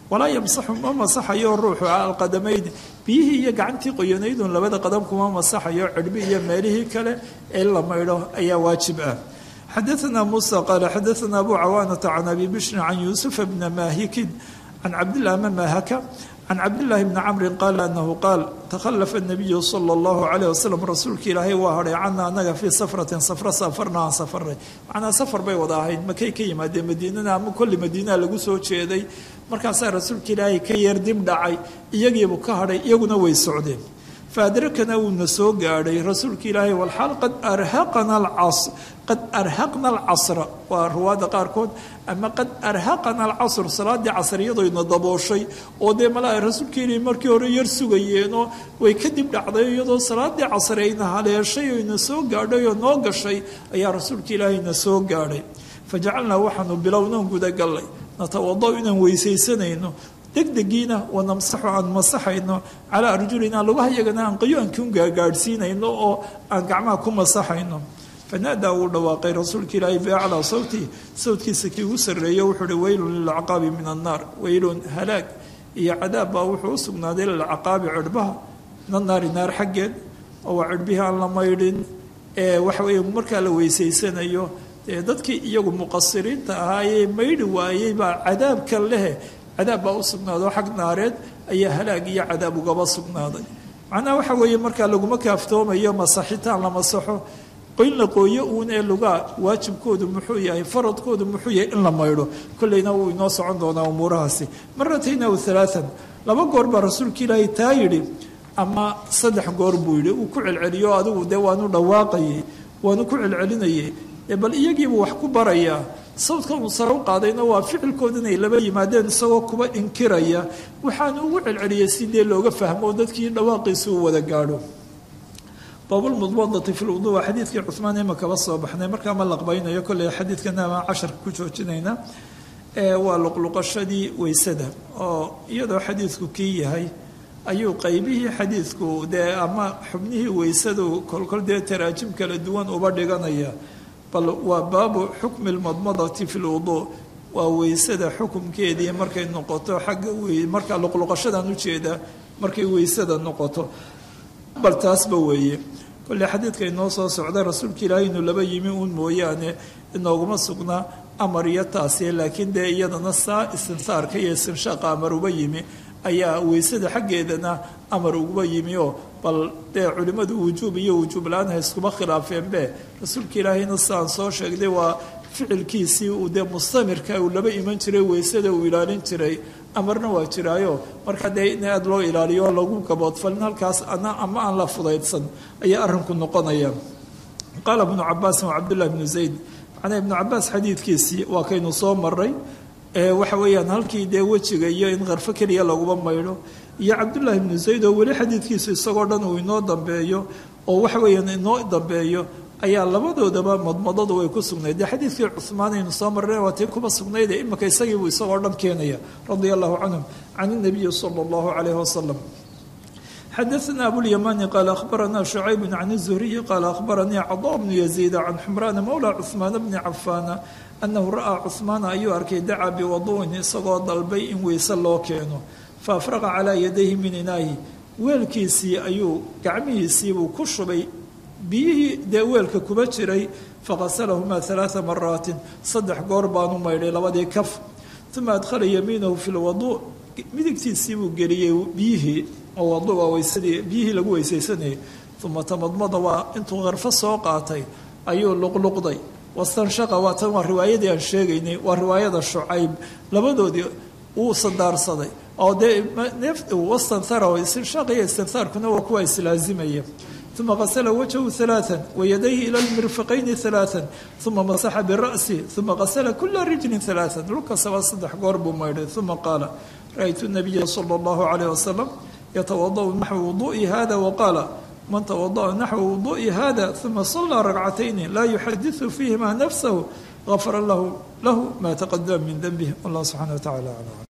walaa yamsaxu ma masaxayo ruuxu alqadamayni biyihii iyo gacantii qoyanaydun labada qadam kuma masaxayo cirhbi iyo meelihii kale ee la maydho ayaa waajib ah xadaثna muسى qال xadaثna abu cawaanةa can abi bishrin can yuusufa bna maahikin can cabdilah ma maahaka can cabdillaahi bni camri qaala anahu qaal takhalafa الnabiyu salى اllahu عalيه wasalam rasuulka ilaahay waa hadhay cana anaga fii safratin safro safarna aan safarnay macnaa safar bay wada ahayd makay ka yimaadeen madiinana ama kolli madiinaha lagu soo jeeday markaasaa rasuulka ilaahay ka yeer dib dhacay iyagiibuu ka hadhay iyaguna way socdeen faadrakana wuuna soo gaadhay rasuulka ilaahay walxaal qad arhaqana alcasr qad arhaqna alcasra waa ruwaadda qaarkood ama qad arhaqana alcasr salaadii casr iyadoyna dabooshay oo dee malaa rasuulka ilaahay markii hore yar sugayeenoo way kadib dhacday iyadoo salaadii casr ayna haleeshay oyna soo gaadhay oo noo gashay ayaa rasuulka ilaahayna soo gaadhay fajacalnaa waxaanu bilownan gudagallay natawado inaan weysaysanayno degdegiina wanamsaxu aan masaxayno calaa arjulina lugaha iyagana aan qayoankun gaagaadhsiinayno oo aan gacmaha ku masaxayno fanaadaa wuu dhawaaqay rasuulka ilaahay biaclaa sawti sawtkiisa kii ugu sarreeyo wuxuu uhi weylun lilcaqaabi min annaar weylun halaag iyo cadaab baa wuxuu u sugnaaday lilcaqaabi cirhbaha min annaari naar xaggeed oo waa cirhbihii aan la maydhin ee waxa weeye markaa la weysaysanayo dee dadkii iyagu muqasiriinta ahaayee maydhi waayey baa cadaabka lehe cadaab baa u sugnaadoo xag naareed ayaa halaag iyo cadaab ugaba sugnaaday macnaha waxa weeye markaa laguma kaaftoomayo masaxitaan la masaxo qoyn la qooyo uun ee lugaa waajibkoodu muxuu yahay faradkoodu muxuu yahay in la maydho kolleyna wuu inoo socon doonaa umuurahaasi maratayn aw alaaan laba goor baa rasuulka ilaahay taa yidhi ama saddex goor buu yidhi uu ku celceliyo adigu dee waanu dhawaaqayay waanu ku celcelinayay bal iyagiibuu wax ku barayaa sawdka uu sare u qaadayna waa ficilkooda inay laba yimaadeen isagoo kuba inkiraya waxaanu ugu celceliyay si dee looga fahmo dadkii dhawaaqiisa uu wada gaadho baabulmudmadati fi lwudu waa xadiidkii cuhmaan ima kaba soo baxnay markaa ma laqbaynayo kolley xadiidkana amaan casharka ku joojinayna waa luqluqashadii weysada oo iyadoo xadiidku kii yahay ayuu qaybihii xadiidku dee ama xubnihii weysadu kolkol dee taraajim kala duwan uba dhiganaya bal waa baabu xukmi lmadmadati fi lwuduu waa weysada xukumkeedii markay noqoto xagga markaa luqluqashadan ujeeda markay weysada noqoto bal taasba weeye kolley xadiidka inoo soo socda rasuulka ilaahay inuu laba yimi uun mooyaane inooguma sugnaa amar iyo taasiye laakiin dee iyadana saa istinsaarka iyo istinshaqa amar uba yimi ayaa weysada xaggeedana amar uguba yimi oo bal dee culimmadu wujuub iyo wujuub la-aan ha iskuma khilaafeenbe rasuulka ilaahayna sidaan soo sheegday waa ficilkiisii uu dee mustamirka uu laba iman jiray weysada uu ilaalin jiray amarna waa jiraayo marka dee in aada loo ilaaliyo oo lagu gaboodfalin halkaas ana ama aan la fudaydsan ayaa arrinku noqonaya qaala ibnu cabaasin wa cabdullahi bnu zayd macnaa ibnu cabaas xadiidkiisii waa kaynu soo maray waxa weeyaan halkii dee wejiga iyo in qarfo keliya laguba maydho iyo cabdullaahi ibnu zayd oo weli xadiidkiisu isagoo dhan uu inoo dambeeyo oo waxa weeyaan inoo dambeeyo ayaa labadoodaba madmadadu way ku sugnayd dee xadiidkii cuhmaan aynu soo marray waa tii kuba sugnayd ee imika isagiibuu isagoo dhan keenaya radia allahu canhum can inabiyi sala allahu calayhi wasalam xadaثna abulymani qaala akhbarana شhucayb can الzuhriyi qaala akhbaranii caضا bnu yaziida can xumraana mowla cuثmaan bni cafaana anahu ra'aa cuثmaana ayuu arkay dacaa biwadu'in isagoo dalbay in weyse loo keeno faafraqa calaa yadayhi min inaahi weelkiisii ayuu gacmihiisiibuu ku shubay biyihii dee weelka kuba jiray faqasalahumaa ثalaaثa maraatin saddex goor baanu maydhay labadii kaf uma adkhala yamiinahu fi lwadu midigtiisiibuu geliyey biyihii oo wadu waa weysadii biyihii lagu weysaysanayay uma tamadmada waa intuu qarfo soo qaatay ayuu luqluqday wastanshaqa waa tan waa riwaayadii aan sheegaynay waa riwaayada shucayb labadoodii uu sandaarsaday oo dee wastanhara istinshaaq iyo istinhaarkuna waa kuwa islaazimaya uma qasla wajhu ثaلaaثa wayadayhi ilى lmirfiqayni ثaلaaثa uma masaxa bira'si uma qasla kula rijli ثaلaaثa dhulkasaba saddex goor buu maydhay uma qaala ra'aytu الnabiya slى اllahu عalيه wasalam yatawadأu naxو wuduءi hada waqaala man tawadأa naxو wuduءi hada uma صalىa ragcatayni laa yuxadiثu fiihima nafsahu غafara lahu ma taqadama min denbih allah subxanaه wa tacala